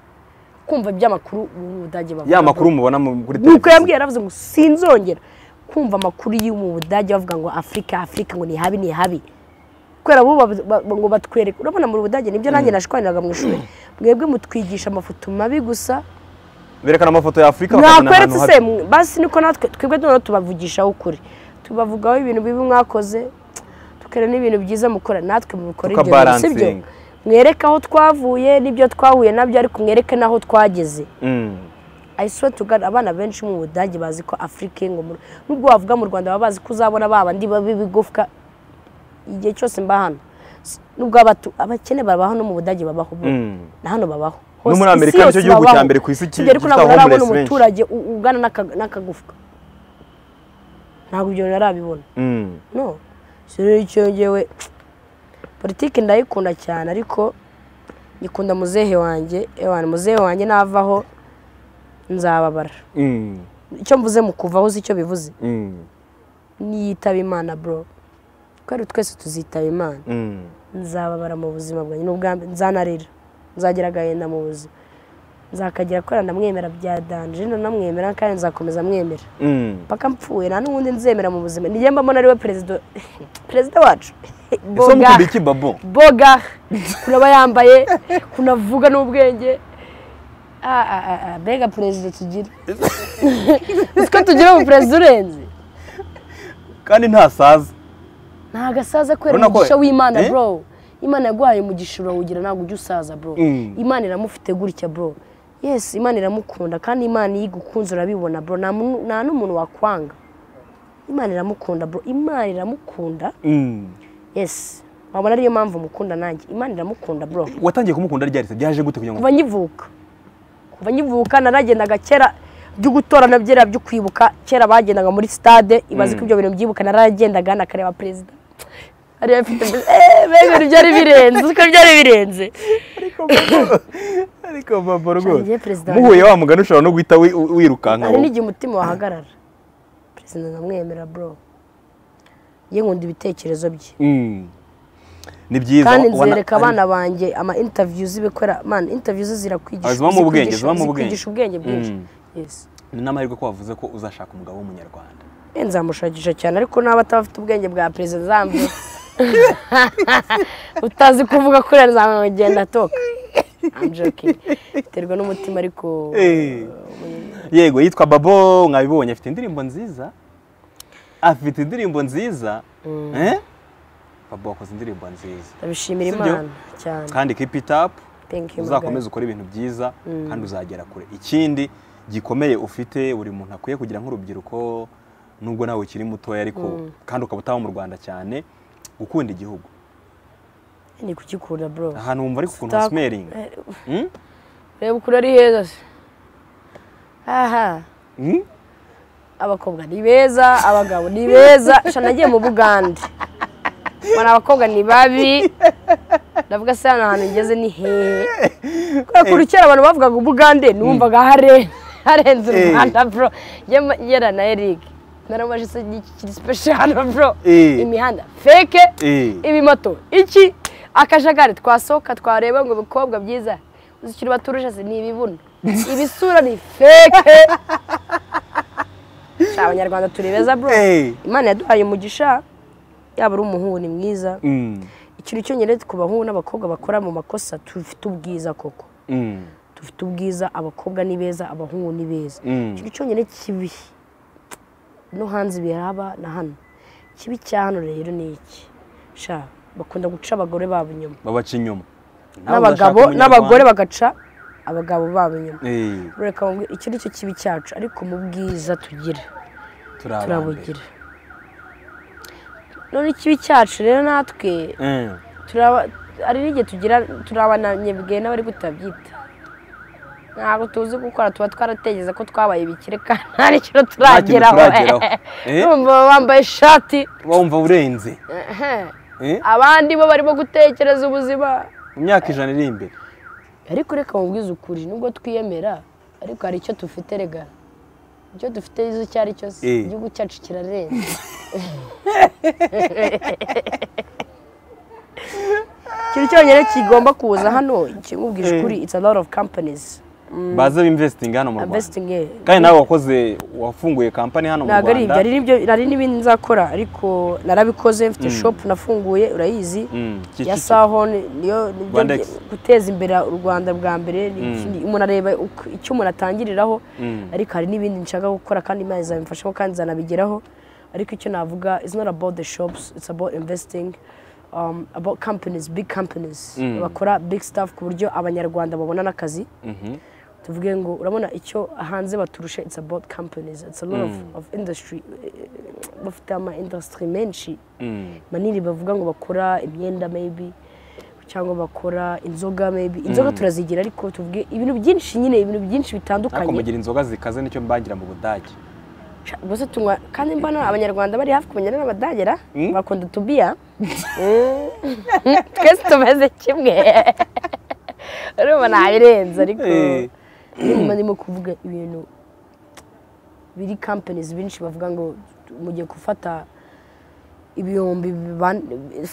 kumva iby'amakuru mu budage bavuga ya makuru mubona mu- kuri nuko yambwiye yaravuze ngo sinzongera kumva amakuru yo mu budage bavuga ngo afurika afurika ngo ni habi ni habi kubera bo bab- ba- ngo batwereke urabona mu budage nibyo nanjye nashwaniraga mu ishuri mwebwe mutwigisha amafoto mabi gusa berekana amafoto ya afurika bakazana mwakweretse ahantu se habi. mwe- basi niko natwe twebwe noneho tubavugishaho ukuri tubavugaho ibintu bibi mwakoze tukera n'ibintu byiza mukora natwe mubikora ibyo bintu si byo Tukabalansinga. mwereke aho twavuye n'ibyo twahuye nabyo ariko mwereke n'aho twageze Mm. I swear to God abana benshi mu budage bazi ko afurika ngo mu- nubwo wavuga mu rwanda baba bazi ko uzabona ba bandi babi b'ibigufwa igihe cyose mba hano S- nubwo abatu- abakene babaho no mu budage babaho bro. Mm. na hano babaho No muri Hose- Amerika isi nicyo yose gihugu babaho. cya mbere ku isi ki- Kigera ko gifite ntabwo narabona homeless benshi. umuturage u- ugana n'aka- n'akagufwa ntabwo ibyo narabibona Mm. no si rero icyo ngewe politiki ndayikunda cyane ariko nyikunda muzehe wanjye ewana muzehe wanjye navaho nzababara Mm. icyo mvuze mu kuvaho uzi icyo bivuze Mm. niyitaba imana bro kubera twese tuzitaba imana Mm. nzababara mu buzima bwanjye n'ubwambe nzanarira nzagira agahinda mu buzima nzakagira kubera ndamwemera bya danje nanamwemera kandi nzakomeza mwemera Mm. paka mpfuye nta n'ubundi nzemera mu buzima nijye mbamo ari we perezida perezida wacu ese boga mukunda iki babo boga kunaba yambaye kunavuga n'ubwenge Ah, ah, ah, ah, mbega perezida tugira uzi ko tugira ubu perezida urenze kandi ntasaza ntabwo asaza kubera Urabona ko- umugisha w'imana Eh? bro imana yaguhaye umugisha urawugira ntabwo ujya usaza bro Mm. imana iramufite gutya bro yes imana iramukunda kandi imana iyo igukunze urabibona bro nta muntu- nta n'umuntu wakwanga imana iramukunda bro imana iramukunda Mm. yes wabona ariyo mpamvu mukunda nanjye imana iramukunda bro watangiye kumukunda ryari se byaje gute kugira ngo kuva nkivuka kuva nkivuka naragendaga kera byo gutora na byera byo kwibuka kera bagendaga muri stade ibaze ko ibyo bintu byibuka naragendaga nakareba perezida ariyo afite eee mbega ibintu byari birenze uzi ko byari birenze ariko babo Cyangwa igihe perezida rwose muhuye wa mugani ushobora no guhita wi- wi- wirukanka hari wowe. n'igihe umutima wahagarara perezida ndamwemera bro ye nkunda ibitekerezo bye Mm. ni byiza kandi wa- wana- nzereka abana banjye ama interview zibikora man interview ze zirakwigisha Zibamo ubwenge, zikwigisha- zibamo ubwenge. zikwigisha ubwenge bwinshi Mm. yes ni n'amahirwe ko wavuze ko uzashaka umugabo w'umunyarwanda Eh, nzamushakisha cyane ariko n'aba ataba afite ubwenge bwa perezida nzambye utazi kuvuga kuri nzamugenda atoka I'm joking. biterwa n'umutima ariko Eh. yego yitwa babo mwabibonye afite indirimbo nziza afite indirimbo nziza Eh? babo wakoze indirimbo nziza ndabishimira Si byo? imana cyane kandi keep it up Thank you, uzakomeze ukore ibintu byiza kandi uzagera kure ikindi gikomeye ufite buri muntu akwiye kugira nk'urubyiruko nubwo nawe ukiri mutoya ariko kandi ukaba utaba mu rwanda cyane gukunda igihugu ni kugikunda bro ahantu wumva ariko ukuntu Sitako- hasmeringa Eh, reba ukuntu ari heza se aha abakobwa ni beza abagabo ni beza sha nagiye mu bugande mbona abakobwa ni babi ndavuga se hano ahantu ngeze ni hehe kubera ko kera abantu bavugaga ubugande numvaga hare harenze u Eh. rwanda bro Njye ma- ngera na eric narabaje se ni iki kiri special bro Eh. imihanda feke Eh. ibimoto iki akajagari twasohoka twareba ngo bikobwa byiza uzikiri baturusha se ni ibibuno ibisura ni feke Sha, abanyarwanda turi beza bro imana yaduhaye umugisha yaba ari umuhungu ni mwiza ikintu cyonyine ku bahungu n'abakobwa bakora mu makosa tufite ubwiza koko dufite ubwiza abakobwa ni beza abahungu ni beza Mm. ikintu cyonyine kibi no hanze biraba na hano ikibi cya hano rero ni iki sha bakunda guca abagore babo inyuma babaca inyuma Nawe n'abagabo udashaka n'abagore umunyarwanda. bagaca abagabo babo inyuma Eh, reka mubwi- icyo ni cyo kibi cyacu ariko mu bwiza tugira turi aba mbere. turabugira none ikibi cyacu rero natwe Eh, turaba hari n'igihe tugira turabanamye bwe n'abari kutabyita ntabwo tuzi gukora tuba twaratekereza ko twabaye ibikire kandi nta n'ikintu turageraho turageraho. Eh. numva bambaye ishati wumva urenze ehe. Eh, abandi bo barimo gutekereza ubuzima mu myaka ijana iri imbere ariko reka mubwize ukuri nubwo twiyemera ariko hari icyo dufite rega icyo dufite izo icyo ari cyo se Eh. igihugu cyacu kirarenze ikintu cyonyine kigomba kuza hano kimubwije Eh. ukuri it's a lot of companies baze b'imvesitingi hano mu rwanda investing eh. kandi nawe wakoze wafunguye kampani hano mu ntabwo ari ibyo rwanda hari n'ibyo hari n'ibindi nzakora ariko narabikoze mfite shop nafunguye urayizi Mm, ki- ya ki- ki- sahon niyo nibyo Rwandex. ngiye guteza imbere u rwanda bwa mbere ni ikindi- umuntu areba uko- icyo umuntu atangiriraho ariko hari n'ibindi nshaka gukora kandi imana izabimfashamo kandi izanabigeraho ariko icyo navuga it's not about the shops it's about investing um, about companies big companies bakora big stuff ku buryo abanyarwanda babona n'akazi Mhm. tuvuge ngo urabona icyo hanze baturusha it's about companies it's a lot of, of industry Eh, bafite ama industry menshi Mm, manini bavuga ngo bakora imyenda maybe cyangwa bakora inzoga maybe inzoga turazigira ariko tuvuge ibintu byinshi nyine ibintu byinshi ariko bitandukanye mugira inzoga zikaze nicyo mbangira mu budage Sha, gusa tunywa kandi mbona abanyarwanda bari hafi kumenya n'abadagera bakunda tubiya Mm. twese tumeze kimwe urumva ntabirenze ariko Eh. nyuma ndimo kuvuga ibintu biri companies benshi bavuga ngo mugiye gufata ibihumbi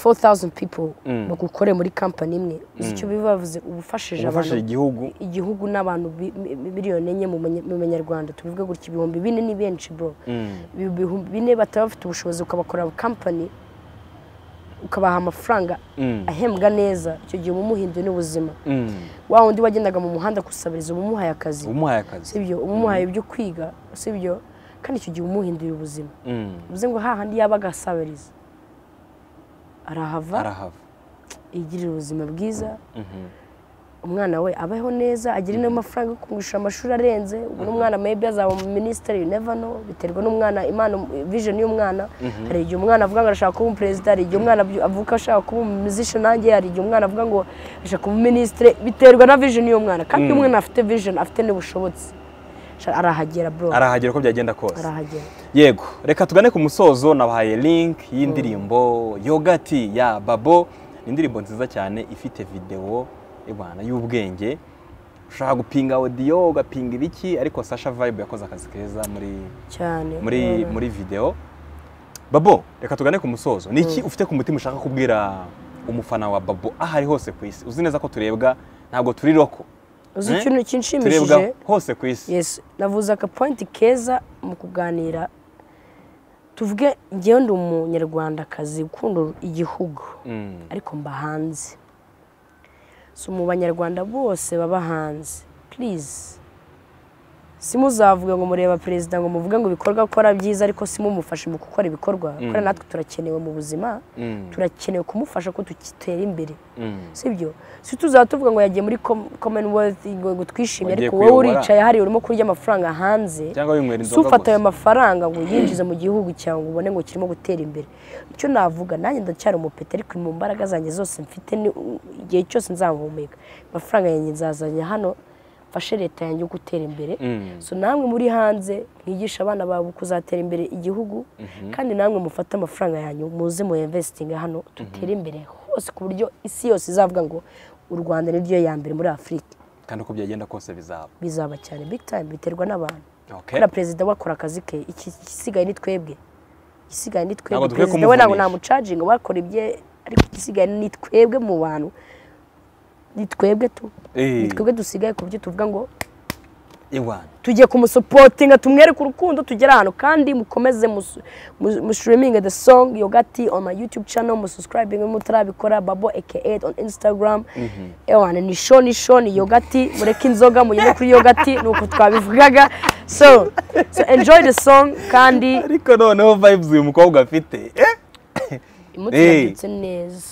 4000 people bagukore muri company imwe uzi icyo biba bivuze uba ufashije gufasha abantu igihugu igihugu n'abantu bi- mi- mi- miliyoni enye mu manye- mu banyarwanda tubivuga gutya ibihumbi bine ni benshi bro Ibi- ibihumbi bine bataba bafite ubushobozi ukabakorera company ukabaha amafaranga Mm. ahembwa neza icyo gihe uba umuhinduye n'ubuzima Mm, wa wundi wagendaga mu muhanda gusabiriza uba umuhaye akazi umuhaye akazi sibyo uba umuhaye ibyo kwiga sibyo kandi icyo gihe uba umuhinduye ubuzima Mm, bivuze ngo hahandi yabaga asabiriza arahava arahava yigirira ubuzima bwiza umwana we abeho neza agire n'amafaranga yo kumwishyura amashuri arenze ubu n'umwana maybe azaba mu minisitiri you never know biterwa n'umwana impano vision y'umwana hari igihe umwana avuga ngo arashaka kuba umuperezida hari igihe umwana avu- avuka ashaka kuba umuzisha nanjye hari igihe umwana avuga ngo ashaka kuba umuminisitiri biterwa na vision y'umwana kandi iyo umwana afite vision afite n'ubushobotsi Sha- arahagera bro arahagera uko byagenda kose arahagera yego reka tugane ku musozo nabahaye link y'indirimbo yogati ya babo ni indirimbo nziza cyane ifite videwo ibana y'ubwenge ushaka gupinga audio ugapinga ibiki ariko sasha vibe yakoze akazi keza muri cyane muri Urabona? muri video babo reka tugane ku musozo ni iki ufite ku mutima ushaka kubwira umufana wa babo aho ari hose ku isi uzi neza ko turebwa ntabwo turi roko uzi Eh? ikintu kinshimishije turebwa hose ku isi yes navuze aka point keza mu kuganira tuvuge ngewe ndi umunyarwandakazi ukunda igihugu Mm, ariko mba hanze si mu banyarwanda bose baba hanze please simuzavuga ngo mureba perezida ngo muvuge ngo ibikorwa akora byiza ariko simumufashe mu gukora ibikorwa kubera natwe turakenewe mu buzima Mm. turakenewe kumufasha ko dutera imbere Mm. sibyo si tuzaba tuvuga ngo yagiye muri Com- commonwealth ngo ngo twishimye Wagiye ariko wowe kuyobora. uricaye hariya urimo kurya amafaranga hanze cyangwa winywera si inzoga ufata ayo gusa mafaranga ngo yinjize mu gihugu cyawe ngo ubone ngo kirimo gutera imbere icyo navuga nanjye ndacyari umupeta ariko mu mbaraga zanjye zose mfite ni- igihe cyose nzahumeka amafaranga yanjye nzazanye hano mfashe leta yanjye gutera imbere Mm. so namwe muri hanze mwigishe abana bawe kuzatera imbere igihugu kandi namwe mufate amafaranga yanyu muze mu investinga hano dutere imbere hose ku buryo isi yose izavuga ngo u rwanda niryo ya mbere muri afurika kandi uko byagenda kose bizaba bizaba cyane big time biterwa n'abantu Okay. kubera perezida we akora akazi ke iki- igisigaye ni twebwe igisigaye ni twebwe Ntabwo dukwiye perezida we ntabwo kumuvunisha. namucaginga wakora ibye ariko igisigaye ni twebwe mu bantu ni twebwe tu Eh. ni twebwe dusigaye ku buryo tuvuga ngo Iwan tujye kumusupotinga tumwereke urukundo tugere ahantu kandi mukomeze musu- mu- mushiriminge the song yogati on my youtube channel mususcribinge mutarabikora babo aka on instagram ewana ni show ni show ni yogati mureke inzoga mugende kuri yogati ni uko twabivugaga so, so enjoy the song kandi ariko noneho vibes uyu mukobwa afite eh? imutsindutse neza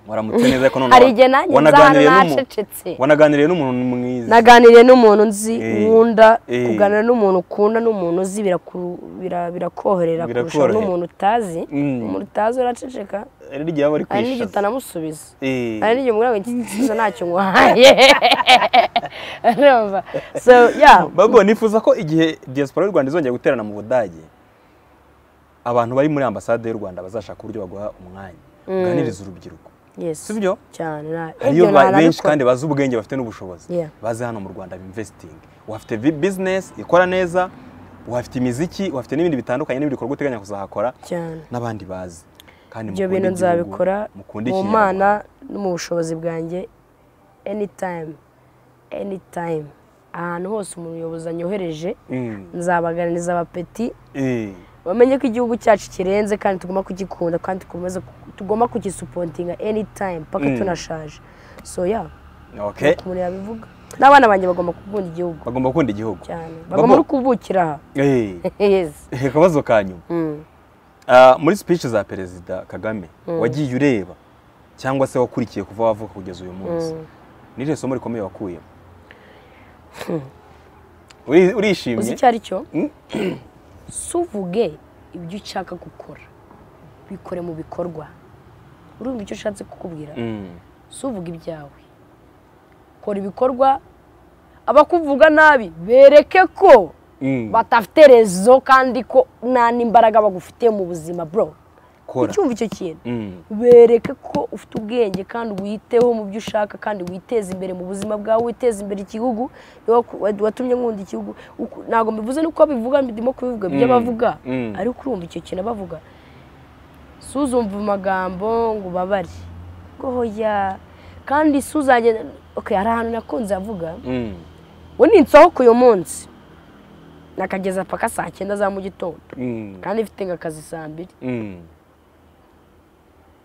waramutse neza ariko noneho Hari igihe nanjye wanaganiriye nzahana n'umuntu- nacecetse. wanaganiriye n'umuntu mwiza naganiriye n'umuntu nzi Eh, nkunda eh. kuganira n'umuntu ukunda n'umuntu uzi biraku- bira- birakorohera kurusha Birakorohera. n'umuntu utazi Mm. umuntu utazi uraceceka hari n'igihe aba ari hari n'igihe kwishaza utanamusubiza Eh. hari n'igihe umubwira ngo iki gisubizo ntacyo nguhaye urumva so yeah babo nifuza ko igihe diaspora y'u rwanda izongera guterana mu budage abantu bari muri ambasade y'u rwanda bazashaka uburyo baguha umwanya uganiriza urubyiruko yes si byo cyane na- hariyo ibyo ba- benshi narabikora. kandi bazi ubwenge bafite n'ubushobozi Yeah. baze hano mu rwanda bimvesitingi wafite vi- bizinesi ikora neza wafite imiziki wafite n'ibindi bitandukanye n'ibikorwa uteganya kuzahakora cyane n'abandi bazi kandi ibyo mukunde bintu igihugu, nzabikora mukunde mu ikinyarwanda. mana no mu bushobozi bwanjye anytime anytime ahantu hose umuyobozi anyohereje Mm. nzabaganiriza abapeti Eh. bamenye ko igihugu cyacu kirenze kandi tugomba kugikunda kandi tukomeze tugomba kugisupotinga anytime paka Mm. tunashaje so yeah Okay. ukuntu yabivuga n'abana banjye bagomba gukunda igihugu bagomba gukunda igihugu cyane bagomba Bagomba- no kubukira aha Eh. yes akabazo ka nyuma Mm. Ah, muri speech za perezida kagame wagiye ureba cyangwa se wakurikiye kuva wavuka kugeza uyu munsi ni irihe somo rikomeye wakuyemo Uri- uzi urishimye icyo ari cyo Mm. suvuge ibyo ushaka gukora bikore mu bikorwa urumva icyo ushatse kukubwira Mm. suvuga ibyawe kora ibikorwa abakuvuga nabi bereke ko Mm. badafite rezo kandi ko nta n'imbaraga bagufitiye mu buzima bro kora ucyumva icyo kintu Mm. bereke ko ufite ubwenge kandi witeho mu byo ushaka kandi witeze imbere mu buzima bwawe witeze imbere igihugu Ni wowe ku- watumye nkunda igihugu Uku- ntabwo mbivuze nuko babivuga ndimo kubivuga by'abavuga Mm. ariko urumva icyo kintu abavuga suzumva amagambo ngo ubabare gohoya kandi suzajye okay, hari ahantu nakunze avuga Mm. we ni insohoka uyu munsi nakageza paka saa cyenda za mu gitondo Mm. kandi mfite nk'akazi saa mbiri Mm.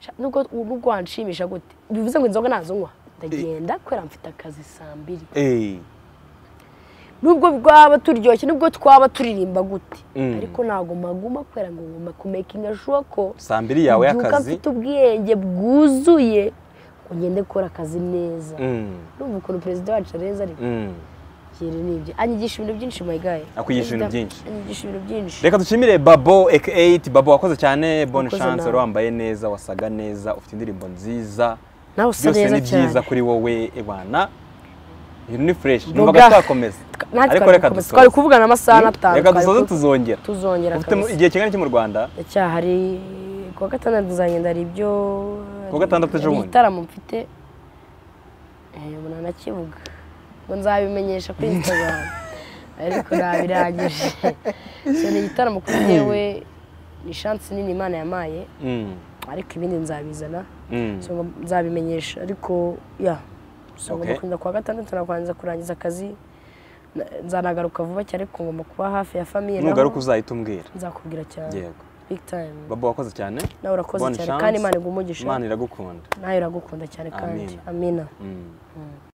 Sha- nubwo nubwo wanshimisha gute bivuze ngo inzoga ntazunywa ndagenda kubera mfite akazi saa mbiri Eh. nubwo bwaba turyoshye nubwo twaba turirimba gute Mm. ariko ntabwo maguma kubera ngo nguma kumekinga shuwa ko saa mbiri yawe mbyuka y'akazi mfite ubwenge bwuzuye ngo ngende gukora akazi neza Mm. numva ukuntu perezida wacu arenze ariko Mm. ikintu ni ibyo anyigisha ibintu byinshi mayigaye Akwigisha ibintu byinshi. anyigisha ibintu byinshi reka dushimire babo aka babo wakoze cyane bonne Wakoze chance nawe. wari wambaye neza wasaga neza ufite indirimbo nziza nawe usa byose neza ni byiza cyane kuri wowe ebana ibintu ni fresh Boga. numvaga twakomeza natwe ariko twari reka gukomeza. dusoze twari kuvugana amasaha n'atanu reka twari dusoze ku- tuzongera tuzongera ufite mu- kabisa. igihe kingana iki mu rwanda ndacyahari ku wa gatandatu tuzagenda hari ibyo Ku wa gatandatu ejo hari bundi. igitaramo mfite ubona nakivuga ngo nzabimenyesha kuri instagram ariko nabirangije so ni igitaramo kuri jyewe ni shansi nini imana yamaye Mm, ariko ibindi nzabizana mm, so ngo nzabimenyesha ariko ya so ngomba Okay. kurinda ku wa gatandatu nakwanza kurangiza akazi Na- nzanagaruka vuba cyane ariko ngomba kuba hafi ya famiye nugaruka uzahita umbwira nzakubwira cyane yego big time babo wakoze cyane nawe urakoze Bonne cyane chance. kandi imana igumugisha imana iragukunda nawe iragukunda cyane kandi Amina. amina Mm.